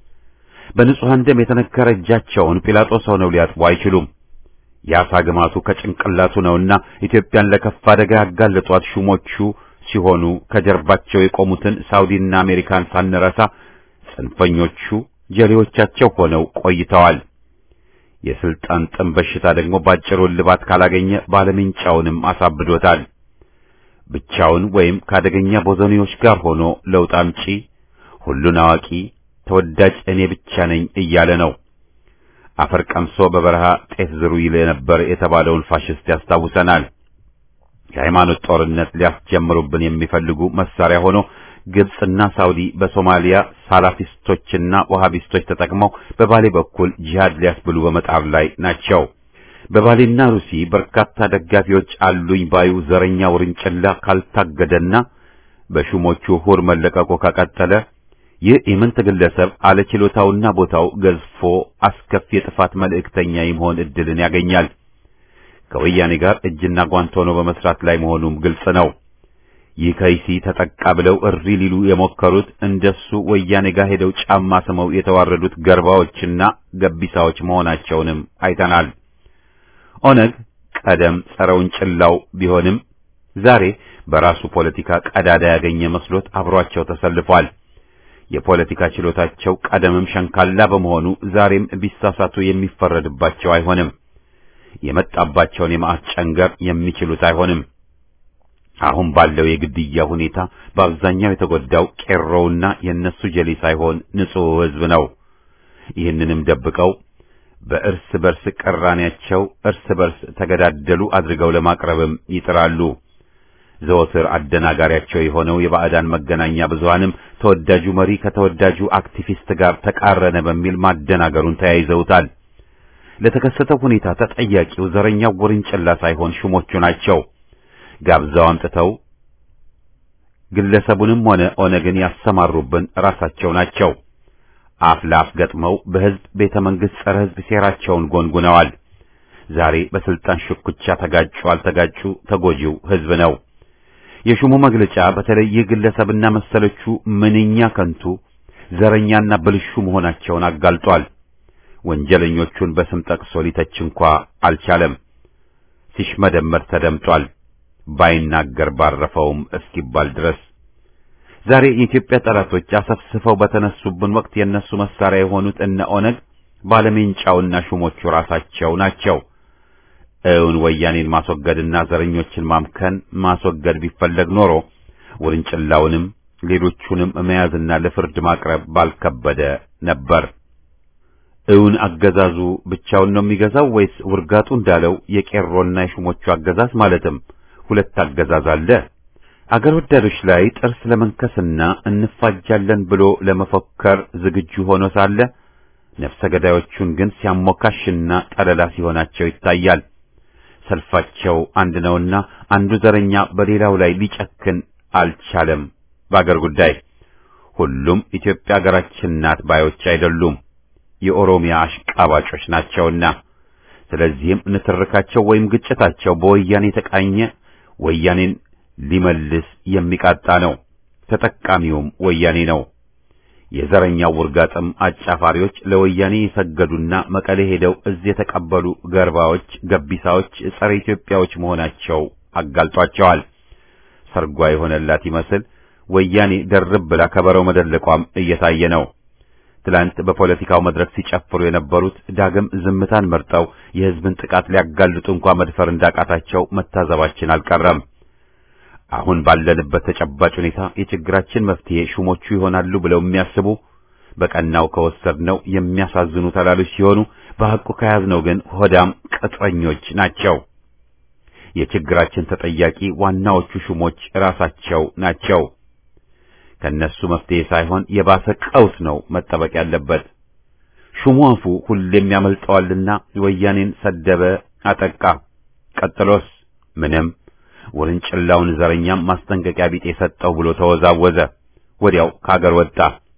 በንጹሐን ደም የተነከረ እጃቸውን ጲላጦስ ሆነው ሊያጥቡ አይችሉም። የአሳ ግማቱ ከጭንቅላቱ ነውና ኢትዮጵያን ለከፍ አደጋ ያጋለጧት ሹሞቹ ሲሆኑ ከጀርባቸው የቆሙትን ሳውዲና አሜሪካን ሳንረሳ ጽንፈኞቹ ጀሌዎቻቸው ሆነው ቆይተዋል። የስልጣን ጥም በሽታ ደግሞ ባጭሩ እልባት ካላገኘ ባለሜንጫውንም አሳብዶታል። ብቻውን ወይም ከአደገኛ ቦዘኔዎች ጋር ሆኖ ለውጥ አምጪ፣ ሁሉን አዋቂ፣ ተወዳጅ እኔ ብቻ ነኝ እያለ ነው። አፈር ቀምሶ በበረሃ ጤፍ ዝሩ ይል የነበር የተባለውን ፋሽስት ያስታውሰናል። የሃይማኖት ጦርነት ሊያስጀምሩብን የሚፈልጉ መሳሪያ ሆኖ ግብጽና ሳውዲ በሶማሊያ ሳላፊስቶችና ወሃቢስቶች ተጠቅመው በባሌ በኩል ጂሃድ ሊያስብሉ በመጣር ላይ ናቸው። በባሌና ሩሲ በርካታ ደጋፊዎች አሉኝ ባዩ ዘረኛ ውርንጭላ ካልታገደና በሹሞቹ ሁር መለቀቁ ከቀጠለ ይህ ኢምንት ግለሰብ አለችሎታውና ቦታው ገዝፎ አስከፊ የጥፋት መልእክተኛ የመሆን እድልን ያገኛል። ከወያኔ ጋር እጅና ጓንት ሆኖ በመስራት ላይ መሆኑም ግልጽ ነው። ይህ ከይሲ ተጠቃ ብለው እሪ ሊሉ የሞከሩት እንደሱ ወያኔ ጋር ሄደው ጫማ ስመው የተዋረዱት ገርባዎችና ገቢሳዎች መሆናቸውንም አይተናል። ኦነግ ቀደም ጸረ ውንጭላው ቢሆንም ዛሬ በራሱ ፖለቲካ ቀዳዳ ያገኘ መስሎት አብሯቸው ተሰልፏል። የፖለቲካ ችሎታቸው ቀደምም ሸንካላ በመሆኑ ዛሬም ቢሳሳቱ የሚፈረድባቸው አይሆንም። የመጣባቸውን የመዓት ጨንገር የሚችሉት አይሆንም። አሁን ባለው የግድያ ሁኔታ በአብዛኛው የተጎዳው ቄሮውና የእነሱ ጀሌ ሳይሆን ንጹሕ ሕዝብ ነው። ይህንንም ደብቀው በእርስ በርስ ቅራኔያቸው እርስ በርስ ተገዳደሉ አድርገው ለማቅረብም ይጥራሉ። ዘወትር አደናጋሪያቸው የሆነው የባዕዳን መገናኛ ብዙሃንም ተወዳጁ መሪ ከተወዳጁ አክቲቪስት ጋር ተቃረነ በሚል ማደናገሩን ተያይዘውታል። ለተከሰተው ሁኔታ ተጠያቂው ዘረኛው ውርንጭላ ሳይሆን ሹሞቹ ናቸው። ጋብዛው አምጥተው ግለሰቡንም ሆነ ኦነግን ያሰማሩብን ራሳቸው ናቸው። አፍ ለአፍ ገጥመው በሕዝብ ቤተ መንግሥት ጸረ ሕዝብ ሴራቸውን ጎንጉነዋል። ዛሬ በስልጣን ሽኩቻ ተጋጩ አልተጋጩ ተጎጂው ሕዝብ ነው። የሹሙ መግለጫ በተለይ ይህ ግለሰብና መሰሎቹ ምንኛ ከንቱ ዘረኛና ብልሹ መሆናቸውን አጋልጧል። ወንጀለኞቹን በስም ጠቅሶ ሊተች እንኳ አልቻለም። ሲሽመደመድ ተደምጧል። ባይናገር ባረፈውም እስኪባል ድረስ ዛሬ የኢትዮጵያ ጠላቶች አሰፍስፈው በተነሱብን ወቅት የነሱ መሳሪያ የሆኑት እነ ኦነግ ባለሜንጫውና ሹሞቹ ራሳቸው ናቸው። እውን ወያኔን ማስወገድና ዘረኞችን ማምከን ማስወገድ ቢፈለግ ኖሮ ውርንጭላውንም ሌሎቹንም መያዝና ለፍርድ ማቅረብ ባልከበደ ነበር። እውን አገዛዙ ብቻውን ነው የሚገዛው ወይስ ውርጋጡ እንዳለው የቄሮና የሹሞቹ አገዛዝ ማለትም ሁለት አገዛዝ አለ? አገር ወዳዶች ላይ ጥርስ ለመንከስና እንፋጃለን ብሎ ለመፎከር ዝግጁ ሆኖ ሳለ ነፍሰ ገዳዮቹን ግን ሲያሞካሽና ጠለላ ሲሆናቸው ይታያል። ሰልፋቸው አንድ ነውና አንዱ ዘረኛ በሌላው ላይ ሊጨክን አልቻለም። በአገር ጉዳይ ሁሉም ኢትዮጵያ አገራችን ናት ባዮች አይደሉም፣ የኦሮሚያ አሽቃባጮች ናቸውና። ስለዚህም ንትርካቸው ወይም ግጭታቸው በወያኔ የተቃኘ ወያኔን ሊመልስ የሚቃጣ ነው። ተጠቃሚውም ወያኔ ነው። የዘረኛው ውርጋጥም አጫፋሪዎች ለወያኔ የሰገዱና መቀሌ ሄደው እዚህ የተቀበሉ ገርባዎች፣ ገቢሳዎች፣ ጸረ ኢትዮጵያዎች መሆናቸው አጋልጧቸዋል። ሰርጓ የሆነላት ይመስል ወያኔ ደርብ ብላ ከበረው መደለቋም እየታየ ነው። ትላንት በፖለቲካው መድረክ ሲጨፍሩ የነበሩት ዳግም ዝምታን መርጠው የሕዝብን ጥቃት ሊያጋልጡ እንኳ መድፈር እንዳቃታቸው መታዘባችን አልቀረም። አሁን ባለንበት ተጨባጭ ሁኔታ የችግራችን መፍትሄ ሹሞቹ ይሆናሉ ብለው የሚያስቡ በቀናው ከወሰድነው የሚያሳዝኑ ተላሎች ሲሆኑ በሐቁ ከያዝነው ግን ሆዳም ቅጥረኞች ናቸው። የችግራችን ተጠያቂ ዋናዎቹ ሹሞች ራሳቸው ናቸው። ከነሱ መፍትሄ ሳይሆን የባሰ ቀውስ ነው መጠበቅ ያለበት። ሹሙ አፉ ሁሌም ያመልጠዋልና ወያኔን ሰደበ፣ አጠቃ። ቀጥሎስ ምንም ውርንጭላውን ዘረኛም ማስጠንቀቂያ ቢጤ ሰጠው ብሎ ተወዛወዘ። ወዲያው ከአገር ወጣ።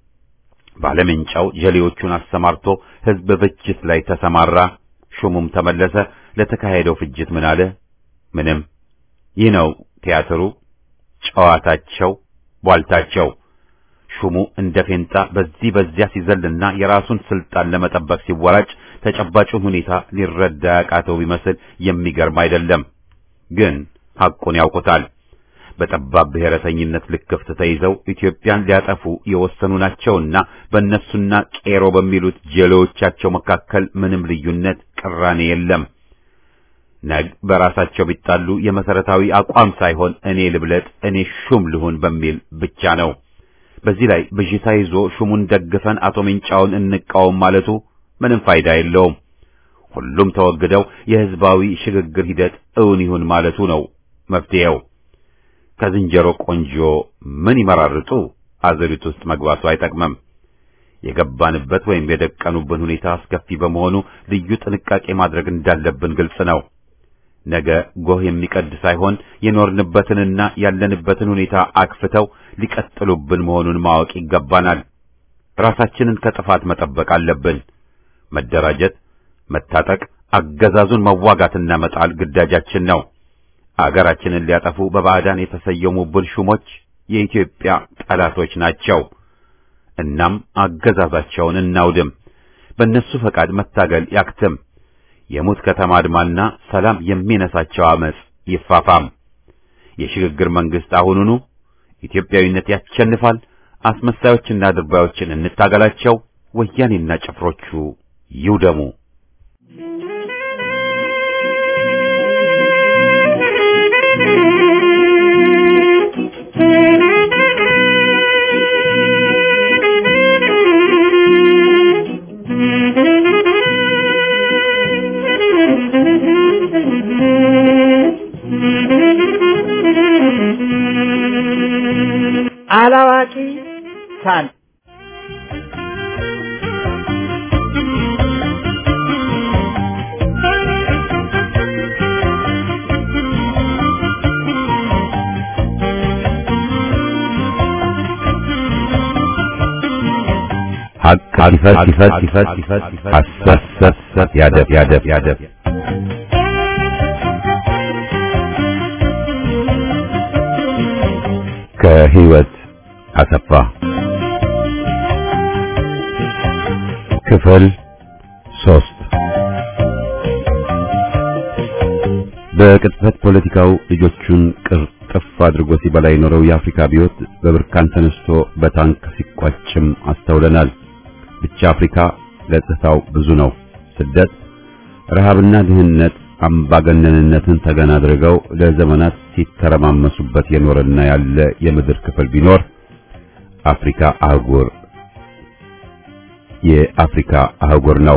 ባለምንጫው ጀሌዎቹን አሰማርቶ ሕዝብ ፍጅት ላይ ተሰማራ። ሹሙም ተመለሰ። ለተካሄደው ፍጅት ምን አለ? ምንም። ይህ ነው ቲያትሩ፣ ጨዋታቸው፣ ቧልታቸው። ሹሙ እንደ ፌንጣ በዚህ በዚያ ሲዘልና የራሱን ስልጣን ለመጠበቅ ሲወራጭ ተጨባጩን ሁኔታ ሊረዳ ያቃተው ቢመስል የሚገርም አይደለም። ግን ሐቁን ያውቁታል። በጠባብ ብሔረተኝነት ልክፍት ተይዘው ኢትዮጵያን ሊያጠፉ የወሰኑ ናቸውና በእነሱና ቄሮ በሚሉት ጀሌዎቻቸው መካከል ምንም ልዩነት፣ ቅራኔ የለም። ነግ በራሳቸው ቢጣሉ የመሰረታዊ አቋም ሳይሆን እኔ ልብለጥ፣ እኔ ሹም ልሁን በሚል ብቻ ነው። በዚህ ላይ ብዥታ ይዞ ሹሙን ደግፈን አቶ ሜንጫውን እንቃወም ማለቱ ምንም ፋይዳ የለውም። ሁሉም ተወግደው የህዝባዊ ሽግግር ሂደት እውን ይሁን ማለቱ ነው መፍትሄው። ከዝንጀሮ ቆንጆ ምን ይመራርጡ አዘሪት ውስጥ መግባቱ አይጠቅምም። የገባንበት ወይም የደቀኑብን ሁኔታ አስከፊ በመሆኑ ልዩ ጥንቃቄ ማድረግ እንዳለብን ግልጽ ነው። ነገ ጎህ የሚቀድ ሳይሆን የኖርንበትንና ያለንበትን ሁኔታ አክፍተው ሊቀጥሉብን መሆኑን ማወቅ ይገባናል። ራሳችንን ከጥፋት መጠበቅ አለብን። መደራጀት፣ መታጠቅ፣ አገዛዙን መዋጋትና መጣል ግዳጃችን ነው። አገራችንን ሊያጠፉ በባዕዳን የተሰየሙብን ሹሞች የኢትዮጵያ ጠላቶች ናቸው። እናም አገዛዛቸውን እናውድም። በእነሱ ፈቃድ መታገል ያክትም። የሙት ከተማ አድማና ሰላም የሚነሳቸው አመጽ ይፋፋም። የሽግግር መንግስት አሁኑኑ ኢትዮጵያዊነት ያሸንፋል። አስመሳዮችና ድርባዮችን እንታገላቸው። ወያኔና ጭፍሮቹ ይውደሙ። ልሳን ሀቅ ይፈት ይፈት ይፈት ይፈት ሐሰት ያደብ ያደብ ያደብ ከህይወት አሰፋ ክፍል ሶስት በቅጥፈት ፖለቲካው ልጆቹን ቅርጥፍ አድርጎ ሲበላ የኖረው የአፍሪካ አብዮት በብርካን ተነስቶ በታንክ ሲቋጭም አስተውለናል። ብቻ አፍሪካ ገጽታው ብዙ ነው። ስደት፣ ረሃብና ድህነት አምባገነንነትን ተገን አድርገው ለዘመናት ሲተረማመሱበት የኖረና ያለ የምድር ክፍል ቢኖር አፍሪካ አህጉር የአፍሪካ አህጉር ነው።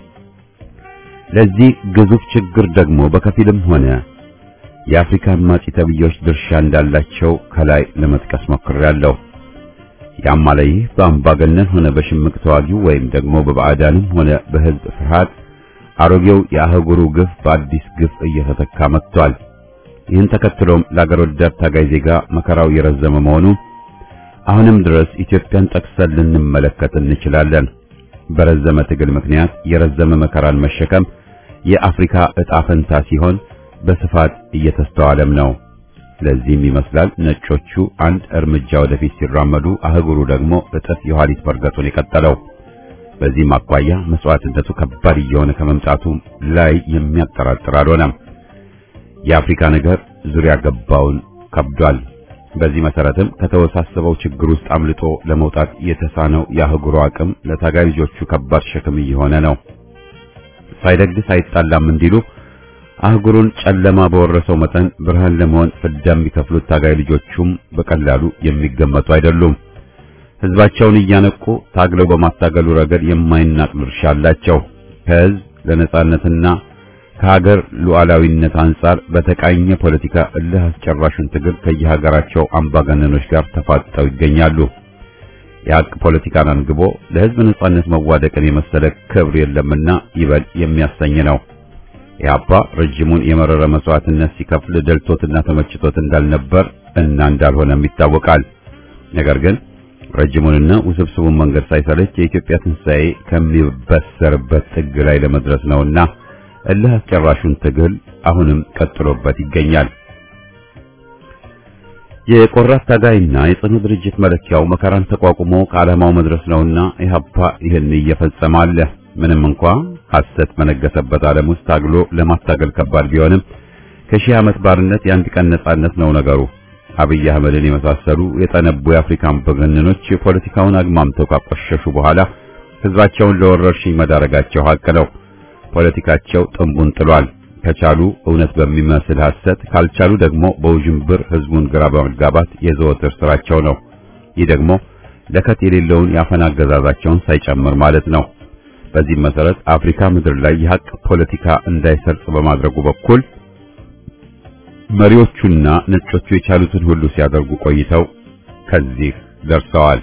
ለዚህ ግዙፍ ችግር ደግሞ በከፊልም ሆነ የአፍሪካ አማጺ ተብዮች ድርሻ እንዳላቸው ከላይ ለመጥቀስ ሞክሬያለሁ። ያም አለ ይህ በአምባገነን ሆነ በሽምቅ ተዋጊው ወይም ደግሞ በባዕዳንም ሆነ በህዝብ ፍርሃት አሮጌው የአህጉሩ ግፍ በአዲስ ግፍ እየተተካ መጥቷል። ይህን ተከትሎም ለአገር ወዳድ ታጋይ ዜጋ መከራው የረዘመ መሆኑ አሁንም ድረስ ኢትዮጵያን ጠቅሰን ልንመለከት እንችላለን። በረዘመ ትግል ምክንያት የረዘመ መከራን መሸከም የአፍሪካ ዕጣ ፈንታ ሲሆን በስፋት እየተስተዋለም ነው። ለዚህም ይመስላል ነጮቹ አንድ እርምጃ ወደፊት ሲራመዱ አህጉሩ ደግሞ እጥፍ የኋሊት መርገጡን የቀጠለው። በዚህም አኳያ መስዋዕትነቱ ከባድ እየሆነ ከመምጣቱ ላይ የሚያጠራጥር አልሆነም። የአፍሪካ ነገር ዙሪያ ገባውን ከብዷል። በዚህ መሰረትም ከተወሳሰበው ችግር ውስጥ አምልጦ ለመውጣት የተሳነው የአህጉሩ አቅም ለታጋይ ልጆቹ ከባድ ሸክም እየሆነ ነው። ሳይደግስ አይጣላም እንዲሉ አህጉሩን ጨለማ በወረሰው መጠን ብርሃን ለመሆን ፍዳ የሚከፍሉት ታጋይ ልጆቹም በቀላሉ የሚገመቱ አይደሉም። ህዝባቸውን እያነቁ ታግለው በማታገሉ ረገድ የማይናቅ ድርሻ አላቸው። ከህዝብ ለነጻነትና ከሀገር ሉዓላዊነት አንጻር በተቃኘ ፖለቲካ እልህ አስጨራሹን ትግል ከየሀገራቸው አምባገነኖች ጋር ተፋጠው ይገኛሉ። የሀቅ ፖለቲካን አንግቦ ለህዝብ ነጻነት መዋደቅን የመሰለ ክብር የለምና ይበል የሚያሰኝ ነው። ኢህአፓ ረጅሙን የመረረ መስዋዕትነት ሲከፍል ደልቶትና ተመችቶት እንዳልነበር እና እንዳልሆነም ይታወቃል። ነገር ግን ረጅሙንና ውስብስቡን መንገድ ሳይሰለች የኢትዮጵያ ትንሣኤ ከሚበሰርበት ጥግ ላይ ለመድረስ ነውና እልህ አስጨራሹን ትግል አሁንም ቀጥሎበት ይገኛል። የቆራት ታጋይና የጽኑ ድርጅት መለኪያው መከራን ተቋቁሞ ከዓላማው መድረስ ነውና ኢህአፓ ይህን እየፈጸመ አለ። ምንም እንኳ ሐሰት በነገሰበት ዓለም ውስጥ ታግሎ ለማታገል ከባድ ቢሆንም ከሺህ ዓመት ባርነት የአንድ ቀን ነጻነት ነው ነገሩ። አብይ አህመድን የመሳሰሉ የጠነቡ የአፍሪካ አምባገነኖች ፖለቲካውን አግማምተው ካቆሸሹ በኋላ ህዝባቸውን ለወረርሽኝ መዳረጋቸው ሀቅ ነው። ፖለቲካቸው ጥንቡን ጥሏል። ከቻሉ እውነት በሚመስል ሐሰት፣ ካልቻሉ ደግሞ በውዥንብር ህዝቡን ግራ በመጋባት የዘወትር ስራቸው ነው። ይህ ደግሞ ለከት የሌለውን የአፈና አገዛዛቸውን ሳይጨምር ማለት ነው። በዚህ መሰረት አፍሪካ ምድር ላይ የሀቅ ፖለቲካ እንዳይሰርጽ በማድረጉ በኩል መሪዎቹና ነጮቹ የቻሉትን ሁሉ ሲያደርጉ ቆይተው ከዚህ ደርሰዋል።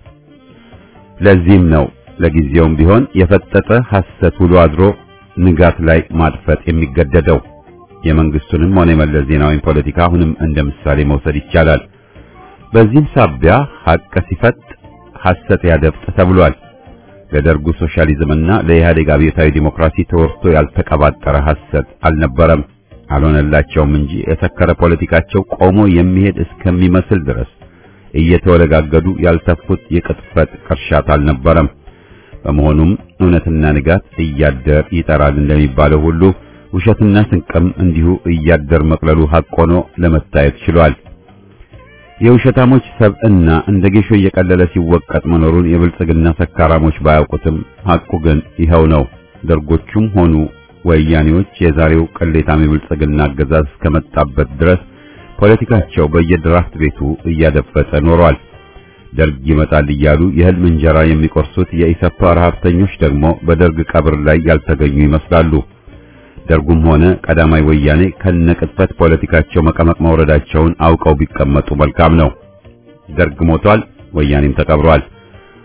ለዚህም ነው ለጊዜውም ቢሆን የፈጠጠ ሐሰት ውሎ አድሮ ንጋት ላይ ማጥፈጥ የሚገደደው። የመንግስቱንም ሆነ የመለስ ዜናዊን ፖለቲካ አሁንም እንደ ምሳሌ መውሰድ ይቻላል። በዚህም ሳቢያ ሐቅ ሲፈጥ ሐሰት ያደፍጥ ተብሏል። ለደርጉ ሶሻሊዝምና ለኢህአዴግ አብዮታዊ ዲሞክራሲ ተወርቶ ያልተቀባጠረ ሐሰት አልነበረም። አልሆነላቸውም እንጂ የሰከረ ፖለቲካቸው ቆሞ የሚሄድ እስከሚመስል ድረስ እየተወለጋገዱ ያልተፉት የቅጥፈት ቅርሻት አልነበረም። በመሆኑም እውነትና ንጋት እያደር ይጠራል እንደሚባለው ሁሉ ውሸትና ስንቅም እንዲሁ እያደር መቅለሉ ሐቅ ሆኖ ለመታየት ችሏል። የውሸታሞች ሰብዕና እንደ ጌሾ እየቀለለ ሲወቀጥ መኖሩን የብልጽግና ሰካራሞች ባያውቁትም ሐቁ ግን ይኸው ነው። ደርጎቹም ሆኑ ወያኔዎች የዛሬው ቅሌታም የብልጽግና አገዛዝ እስከመጣበት ድረስ ፖለቲካቸው በየድራፍት ቤቱ እያደፈጠ ኖሯል። ደርግ ይመጣል እያሉ የህልም እንጀራ የሚቆርሱት የኢሰፓ ረሀብተኞች ደግሞ በደርግ ቀብር ላይ ያልተገኙ ይመስላሉ። ደርጉም ሆነ ቀዳማይ ወያኔ ከነቅጥፈት ፖለቲካቸው መቀመቅ መውረዳቸውን አውቀው ቢቀመጡ መልካም ነው። ደርግ ሞቷል፣ ወያኔም ተቀብሯል።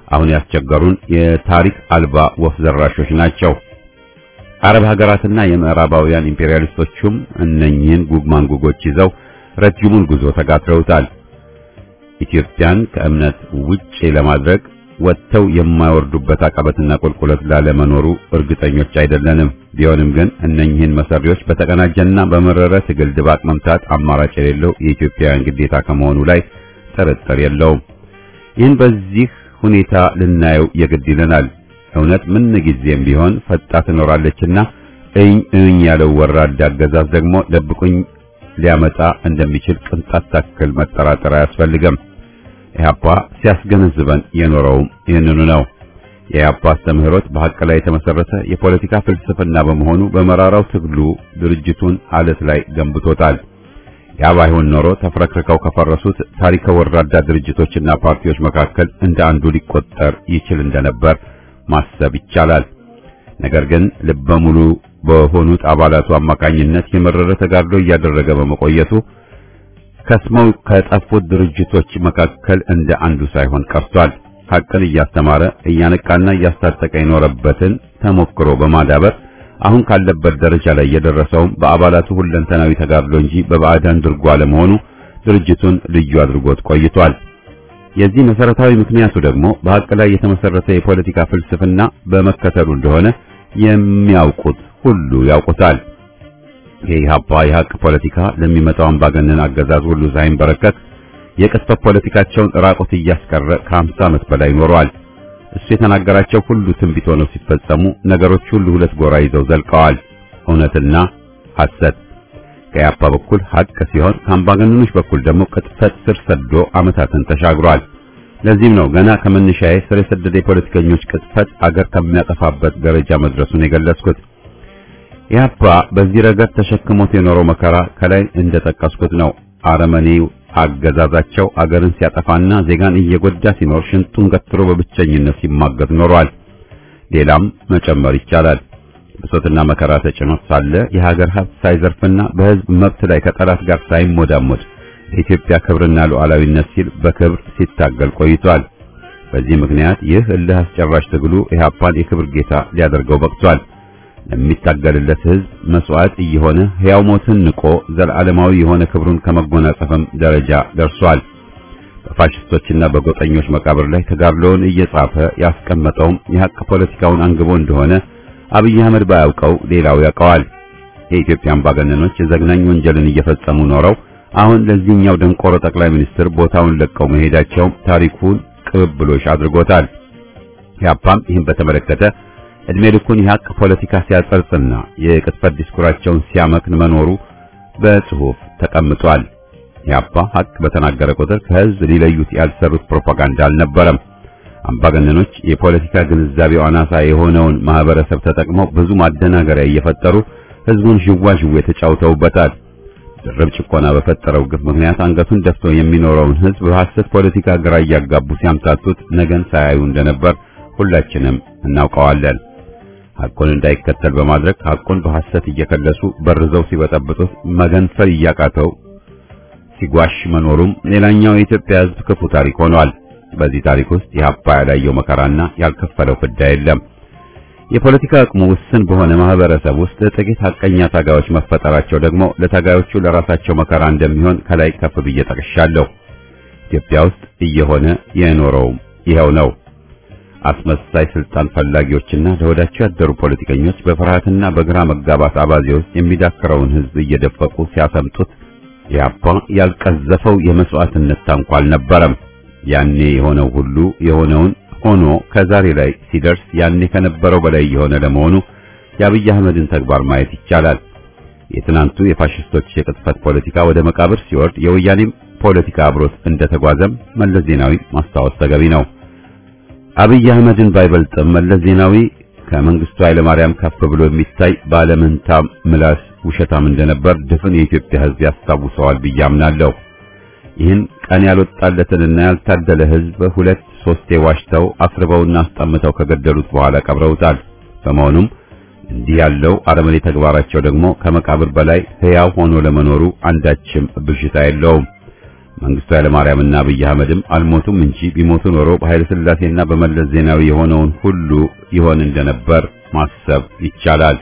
አሁን ያስቸገሩን የታሪክ አልባ ወፍ ዘራሾች ናቸው። አረብ ሀገራትና የምዕራባውያን ኢምፔሪያሊስቶቹም እነኚህን ጉግ ማንጉጎች ይዘው ረጅሙን ጉዞ ተጋትረውታል። ኢትዮጵያን ከእምነት ውጪ ለማድረግ ወጥተው የማይወርዱበት አቀበትና ቁልቁለት ላለመኖሩ እርግጠኞች አይደለንም። ቢሆንም ግን እነኚህን መሰሪዎች በተቀናጀና በመረረ ትግል ድባቅ መምታት አማራጭ የሌለው የኢትዮጵያውያን ግዴታ ከመሆኑ ላይ ጥርጥር የለውም። ይህን በዚህ ሁኔታ ልናየው የግድ ይለናል። እውነት ምን ጊዜም ቢሆን ፈጣ ትኖራለችና እኝ እኝ ያለው ወራዳ አገዛዝ ደግሞ ደብቁኝ ሊያመጣ እንደሚችል ቅንጣት ታክል መጠራጠር አያስፈልግም። ኢህአፓ ሲያስገነዝበን የኖረውም ይህንኑ ነው። የኢህአፓ አስተምህሮት በሐቅ ላይ የተመሰረተ የፖለቲካ ፍልስፍና በመሆኑ በመራራው ትግሉ ድርጅቱን አለት ላይ ገንብቶታል። ያ ባይሆን ኖሮ ተፍረክርከው ከፈረሱት ታሪከ ወራዳ ድርጅቶችና ፓርቲዎች መካከል እንደ አንዱ ሊቆጠር ይችል እንደነበር ማሰብ ይቻላል። ነገር ግን ልበ ሙሉ በሆኑት አባላቱ አማካኝነት የመረረ ተጋድሎ እያደረገ በመቆየቱ ከስመው ከጠፉት ድርጅቶች መካከል እንደ አንዱ ሳይሆን ቀርቷል። ሐቅን እያስተማረ እያነቃና እያስታጠቀ የኖረበትን ተሞክሮ በማዳበር አሁን ካለበት ደረጃ ላይ የደረሰውም በአባላቱ ሁለንተናዊ ተጋድሎ እንጂ በባዕዳን ድርጎ አለመሆኑ ድርጅቱን ልዩ አድርጎት ቆይቷል። የዚህ መሰረታዊ ምክንያቱ ደግሞ በሐቅ ላይ የተመሰረተ የፖለቲካ ፍልስፍና በመከተሉ እንደሆነ የሚያውቁት ሁሉ ያውቁታል። የኢህአፓ የሐቅ ፖለቲካ ለሚመጣው አምባገነን አገዛዝ ሁሉ ሳይንበረከክ የቅስፈት ፖለቲካቸውን ራቆት እያስቀረ ከ50 ዓመት በላይ ኖሯል። እሱ የተናገራቸው ሁሉ ትንቢት ሆነው ሲፈጸሙ ነገሮች ሁሉ ሁለት ጎራ ይዘው ዘልቀዋል። እውነትና ሐሰት ከኢህአፓ በኩል ሐቅ ሲሆን ከአምባገነኖች በኩል ደግሞ ቅጥፈት ስር ሰዶ ዓመታትን ተሻግሯል። ለዚህም ነው ገና ከመነሻዬ ስር የሰደደ የፖለቲከኞች ቅጥፈት አገር ከሚያጠፋበት ደረጃ መድረሱን የገለጽኩት። ኢህአፓ በዚህ ረገድ ተሸክሞት የኖረው መከራ ከላይ እንደጠቀስኩት ነው። አረመኔው አገዛዛቸው አገርን ሲያጠፋና ዜጋን እየጎዳ ሲኖር ሽንጡን ገትሮ በብቸኝነት ሲማገት ኖሯል። ሌላም መጨመር ይቻላል። ብሶትና መከራ ተጭኖት ሳለ የሀገር ሀብት ሳይዘርፍና በህዝብ መብት ላይ ከጠላት ጋር ሳይሞዳሞድ ለኢትዮጵያ ክብርና ሉዓላዊነት ሲል በክብር ሲታገል ቆይቷል። በዚህ ምክንያት ይህ እልህ አስጨራሽ ትግሉ ኢህአፓን የክብር ጌታ ሊያደርገው በቅቷል። ለሚታገልለት ህዝብ መስዋዕት እየሆነ ሕያው ሞትን ንቆ ዘላለማዊ የሆነ ክብሩን ከመጎናጸፍም ደረጃ ደርሷል። በፋሽስቶችና በጎጠኞች መቃብር ላይ ተጋድሎውን እየጻፈ ያስቀመጠውም የሐቅ ፖለቲካውን አንግቦ እንደሆነ አብይ አህመድ ባያውቀው ሌላው ያውቀዋል። የኢትዮጵያ አምባገነኖች የዘግናኝ ወንጀልን እየፈጸሙ ኖረው አሁን ለዚህኛው ደንቆሮ ጠቅላይ ሚኒስትር ቦታውን ለቀው መሄዳቸው ታሪኩን ቅብብሎሽ አድርጎታል። ያፓም ይህን በተመለከተ እድሜ ልኩን የሐቅ ፖለቲካ ሲያጸርጽና የቅጥፈት ዲስኩራቸውን ሲያመክን መኖሩ በጽሑፍ ተቀምጧል። ያፓ ሐቅ በተናገረ ቁጥር ከህዝብ ሊለዩት ያልሰሩት ፕሮፓጋንዳ አልነበረም። አምባገነኖች የፖለቲካ ግንዛቤው አናሳ የሆነውን ማህበረሰብ ተጠቅመው ብዙ ማደናገሪያ እየፈጠሩ ህዝቡን ዥዋዥዌ ተጫውተውበታል። ድርብ ጭቆና በፈጠረው ግፍ ምክንያት አንገቱን ደፍቶ የሚኖረውን ህዝብ በሐሰት ፖለቲካ ግራ እያጋቡ ሲያምታቱት ነገን ሳያዩ እንደነበር ሁላችንም እናውቀዋለን። ሐቁን እንዳይከተል በማድረግ ሐቁን በሐሰት እየከለሱ በርዘው ሲበጠብጡት መገንፈል እያቃተው ሲጓሽ መኖሩም ሌላኛው የኢትዮጵያ ህዝብ ክፉ ታሪክ ሆኗል። በዚህ ታሪክ ውስጥ የሀፓ ያላየው መከራና ያልከፈለው ፍዳ የለም። የፖለቲካ አቅሙ ውስን በሆነ ማህበረሰብ ውስጥ ጥቂት ሐቀኛ ታጋዮች መፈጠራቸው ደግሞ ለታጋዮቹ ለራሳቸው መከራ እንደሚሆን ከላይ ከፍ ብዬ ጠቅሻለሁ። ኢትዮጵያ ውስጥ እየሆነ የኖረውም ይኸው ነው። አስመሳይ ስልጣን ፈላጊዎችና ለወዳቸው ያደሩ ፖለቲከኞች በፍርሃትና በግራ መጋባት አባዜ ውስጥ የሚዳክረውን ህዝብ እየደፈቁ ሲያሰምጡት ኢህአፓ ያልቀዘፈው የመስዋዕትነት ታንኳ አልነበረም። ያኔ የሆነው ሁሉ የሆነውን ሆኖ ከዛሬ ላይ ሲደርስ ያኔ ከነበረው በላይ የሆነ ለመሆኑ የአብይ አህመድን ተግባር ማየት ይቻላል። የትናንቱ የፋሽስቶች የቅጥፈት ፖለቲካ ወደ መቃብር ሲወርድ የወያኔም ፖለቲካ አብሮት እንደተጓዘም መለስ ዜናዊ ማስታወስ ተገቢ ነው። አብይ አህመድን ባይበልጥም መለስ ዜናዊ ከመንግስቱ ኃይለማርያም ከፍ ብሎ የሚታይ ባለመንታ ምላስ ውሸታም እንደነበር ድፍን የኢትዮጵያ ሕዝብ ያስታውሰዋል ብዬ አምናለሁ። ይህን ቀን ያልወጣለትንና ያልታደለ ሕዝብ ሁለት ሶስቴ ዋሽተው አስርበውና አስጠምተው ከገደሉት በኋላ ቀብረውታል። በመሆኑም እንዲህ ያለው አረመኔ ተግባራቸው ደግሞ ከመቃብር በላይ ሕያው ሆኖ ለመኖሩ አንዳችም ብዥታ የለውም። መንግስቱ ኃይለማርያምና አብይ አህመድም አልሞቱም እንጂ ቢሞቱ ኖሮ በኃይለ ሥላሴና በመለስ ዜናዊ የሆነውን ሁሉ ይሆን እንደነበር ማሰብ ይቻላል።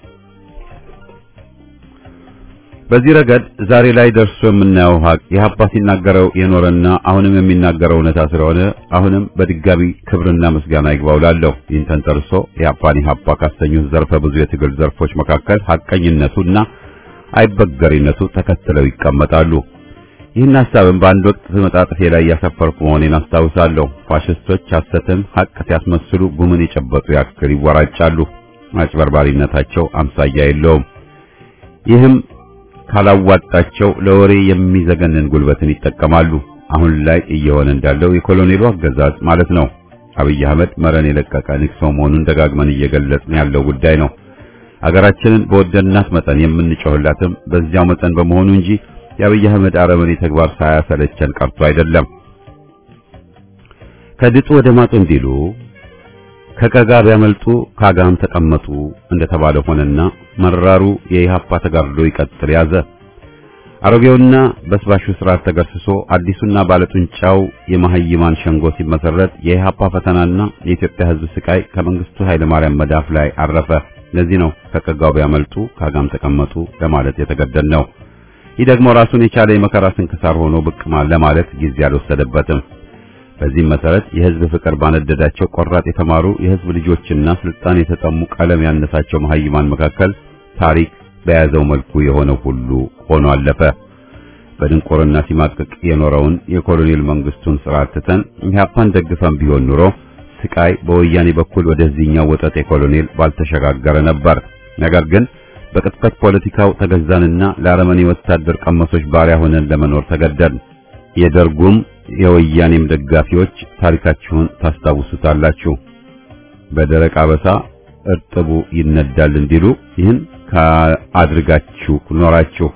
በዚህ ረገድ ዛሬ ላይ ደርሶ የምናየው ሀቅ ኢህአፓ ሲናገረው የኖረና አሁንም የሚናገረው እውነታ ስለሆነ አሁንም በድጋሚ ክብርና ምስጋና ይግባው እላለሁ። ይህን ተንተርሶ ኢህአፓን ኢህአፓ ካሰኙት ዘርፈ ብዙ የትግል ዘርፎች መካከል ሐቀኝነቱና አይበገሪነቱ ተከትለው ይቀመጣሉ። ይህን ሐሳብም በአንድ ወቅት መጣጥፌ ላይ ያሰፈርኩ መሆኔን አስታውሳለሁ። ፋሽስቶች ሐሰትን ሐቅ ሲያስመስሉ ጉምን የጨበጡ ያክል ይወራጫሉ። አጭበርባሪነታቸው አምሳያ የለውም። ይህም ካላዋጣቸው ለወሬ የሚዘገንን ጉልበትን ይጠቀማሉ። አሁን ላይ እየሆነ እንዳለው የኮሎኔሉ አገዛዝ ማለት ነው። አብይ አህመድ መረን የለቀቀ ንክሶ መሆኑን ደጋግመን እየገለጽን ያለው ጉዳይ ነው። አገራችንን በወደድናት መጠን የምንጮህላትም በዚያው መጠን በመሆኑ እንጂ የአብይ አህመድ አረመኔ ተግባር ሳያሰለቸን ቀርቶ አይደለም። ከድጡ ወደ ማጡ እንዲሉ ከቀጋ ቢያመልጡ ካጋም ተቀመጡ እንደተባለ ሆነና መራሩ የኢሃፓ ተጋድሎ ይቀጥል ያዘ። አሮጌውና በስባሹ ስርዓት ተገርስሶ አዲሱና ባለጡንቻው የመሐይማን ሸንጎ ሲመሰረት የኢሃፓ ፈተናና የኢትዮጵያ ሕዝብ ስቃይ ከመንግስቱ ኃይለማርያም መዳፍ ላይ አረፈ። ለዚህ ነው ከቀጋው ቢያመልጡ ካጋም ተቀመጡ ለማለት የተገደድ ነው። ይህ ደግሞ ራሱን የቻለ የመከራ ስንክሳር ሆኖ ብቅ ለማለት ጊዜ አልወሰደበትም። በዚህም መሰረት የህዝብ ፍቅር ባነደዳቸው ቆራጥ የተማሩ የህዝብ ልጆችና ስልጣን የተጠሙ ቀለም ያነሳቸው መሐይማን መካከል ታሪክ በያዘው መልኩ የሆነው ሁሉ ሆኖ አለፈ። በድንቁርና ሲማቅቅ የኖረውን የኮሎኔል መንግስቱን ስርዓት ትተን ኢህአፓን ደግፈን ቢሆን ኑሮ ስቃይ በወያኔ በኩል ወደዚህኛው ወጠጤ ኮሎኔል ባልተሸጋገረ ነበር። ነገር ግን በቅጥፈት ፖለቲካው ተገዛንና ለአረመኔ ወታደር ቀመሶች ባሪያ ሆነን ለመኖር ተገደድን። የደርጉም የወያኔም ደጋፊዎች ታሪካችሁን ታስታውሱታላችሁ። በደረቅ አበሳ እርጥቡ ይነዳል እንዲሉ ይህን አድርጋችሁ ኖራችሁ።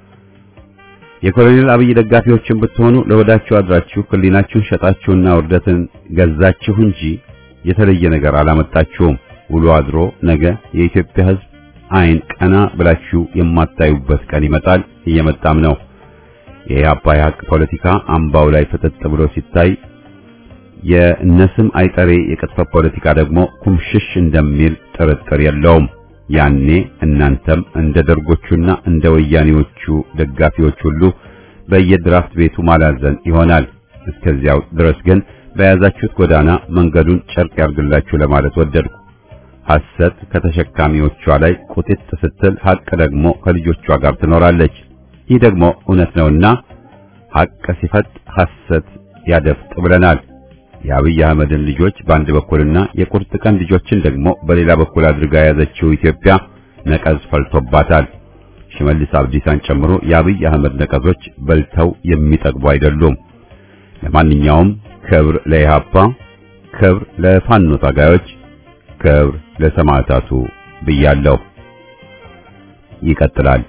የኮሎኔል አብይ ደጋፊዎችን ብትሆኑ ለወዳችሁ አድራችሁ ሕሊናችሁን ሸጣችሁና ውርደትን ገዛችሁ እንጂ የተለየ ነገር አላመጣችሁም። ውሎ አድሮ ነገ የኢትዮጵያ ሕዝብ አይን ቀና ብላችሁ የማታዩበት ቀን ይመጣል፣ እየመጣም ነው። የኢህአፓ የሀቅ ፖለቲካ አምባው ላይ ፍጥጥ ብሎ ሲታይ የእነስም አይጠሬ የቅጥፈት ፖለቲካ ደግሞ ኩምሽሽ እንደሚል ጥርጥር የለውም። ያኔ እናንተም እንደ ደርጎቹና እንደ ወያኔዎቹ ደጋፊዎች ሁሉ በየድራፍት ቤቱ ማላዘን ይሆናል። እስከዚያው ድረስ ግን በያዛችሁት ጎዳና መንገዱን ጨርቅ ያርግላችሁ ለማለት ወደድኩ። ሐሰት ከተሸካሚዎቿ ላይ ቁጥጥ ስትል ሐቅ ደግሞ ከልጆቿ ጋር ትኖራለች። ይህ ደግሞ እውነት ነውና ሐቅ ሲፈጥ ሐሰት ያደፍጥ ብለናል። የአብይ አህመድን ልጆች በአንድ በኩልና የቁርጥ ቀን ልጆችን ደግሞ በሌላ በኩል አድርጋ የያዘችው ኢትዮጵያ ነቀዝ ፈልቶባታል። ሽመልስ አብዲሳን ጨምሮ የአብይ አህመድ ነቀዞች በልተው የሚጠግቡ አይደሉም። ለማንኛውም ክብር ለኢህአፓ፣ ክብር ለፋኖ ታጋዮች፣ ክብር ለሰማዕታቱ ብያለሁ። ይቀጥላል።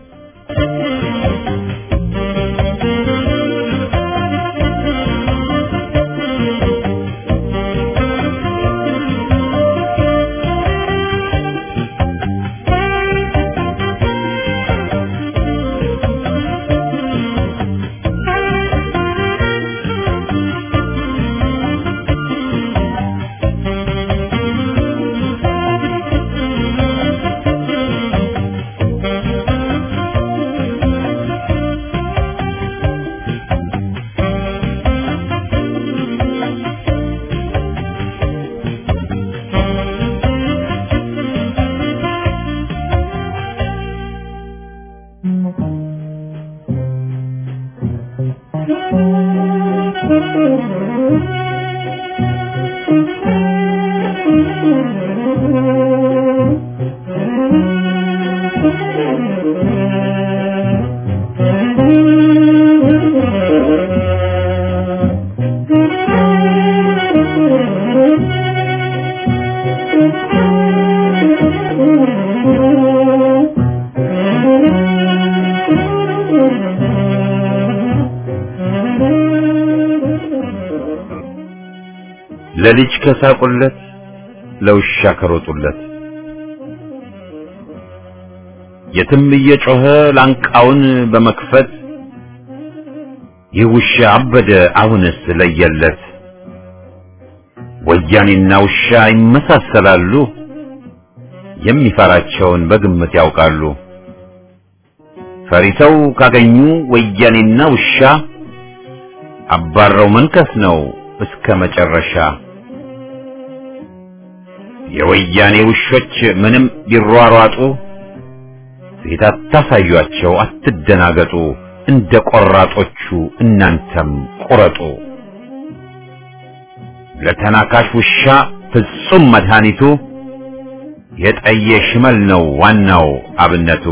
ለልጅ ከሳቁለት ለውሻ ከሮጡለት የትም እየጮኸ ላንቃውን በመክፈት ይህ ውሻ አበደ አሁንስ ለየለት። ወያኔና ውሻ ይመሳሰላሉ፣ የሚፈራቸውን በግምት ያውቃሉ። ፈሪተው ካገኙ ወያኔና ውሻ አባረው መንከስ ነው እስከ መጨረሻ። የወያኔ ውሾች ምንም ቢሯሯጡ ፊት አታሳዩአቸው፣ አትደናገጡ። እንደ ቆራጦቹ እናንተም ቁረጡ። ለተናካሽ ውሻ ፍጹም መድኃኒቱ የጠየ ሽመል ነው ዋናው አብነቱ።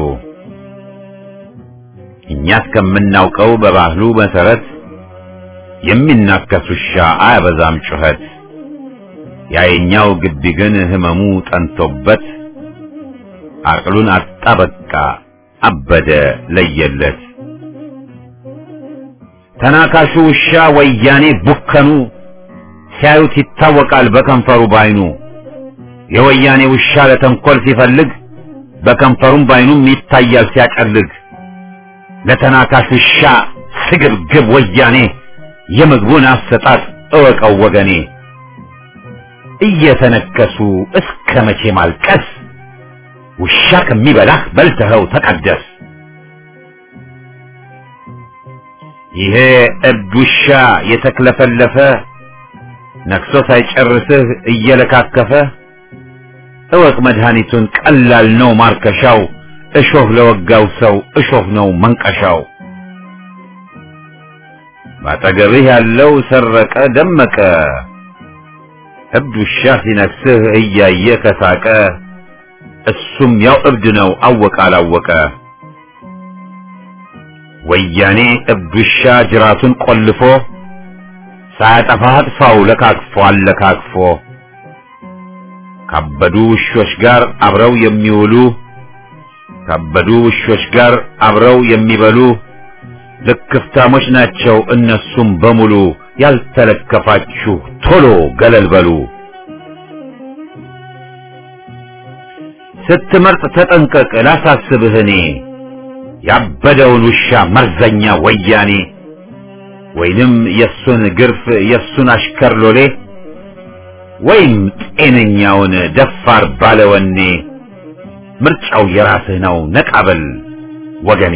እኛ እስከምናውቀው በባህሉ መሰረት የሚናከስ ውሻ አያበዛም ጩኸት። ያየኛው ግቢ ግን ህመሙ ጠንቶበት አቅሉን አጣ በቃ አበደ ለየለት። ተናካሹ ውሻ ወያኔ ቡከኑ ሲያዩት ይታወቃል በከንፈሩ ባይኑ። የወያኔ ውሻ ለተንኮል ሲፈልግ በከንፈሩም ባይኑም ይታያል ሲያቀልግ። ለተናካሽ ውሻ ስግብግብ ወያኔ የምግቡን አሰጣጥ እወቀው ወገኔ። እየተነከሱ እስከ መቼ ማልቀስ? ውሻ ከሚበላህ በልተኸው ተቀደስ። ይሄ እብድ ውሻ የተክለፈለፈ ነክሶ ሳይጨርስህ እየለካከፈ እወቅ መድኃኒቱን ቀላል ነው ማርከሻው። እሾህ ለወጋው ሰው እሾህ ነው መንቀሻው። ባጠገብህ ያለው ሰረቀ ደመቀ እብድ ውሻ ሲነክስህ እያየ ከሳቀ እሱም ያው እብድ ነው አወቀ አላወቀ። ወያኔ እብድ ውሻ ጅራቱን ቆልፎ ሳያጠፋ አጥፋው ለካክፎ አለካክፎ ካበዱ ውሾች ጋር አብረው የሚውሉ ካበዱ ውሾች ጋር አብረው የሚበሉ ልክፍታሞች ናቸው እነሱም በሙሉ። ያልተለከፋችሁ ቶሎ ገለል በሉ። ስትመርጥ ተጠንቀቅ ላሳስብህ እኔ ያበደውን ውሻ መርዘኛ ወያኔ ወይንም የሱን ግርፍ የሱን አሽከር ሎሌ ወይም ጤነኛውን ደፋር ባለወኔ ምርጫው የራስህ ነው ነቃበል ወገኔ።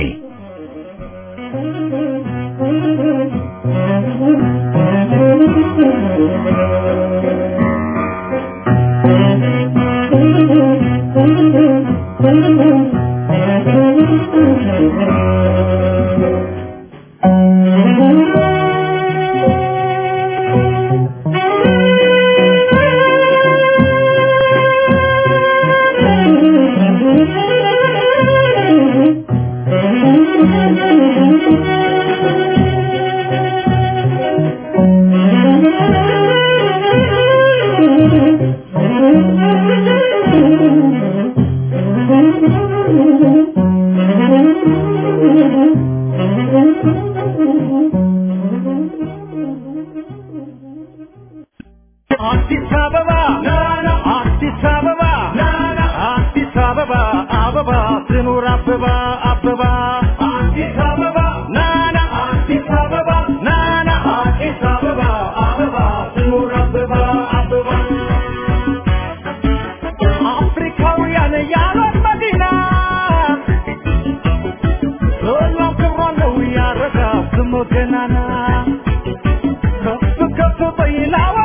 አዲስ አበባ አዲስ አበባ አዲስ አበባ አበባ ትኑር አበባ አበባ አዲስ አበባ ናና አዲስ አበባ ናና አዲስ አበባ አበባ ትኑር አበባ አበባ አፍሪካውያን ያሏት መዲና ሁሉም ክብሯ ነው ያረጋ ስሙ ገናና ከፍ ከፍ በይላው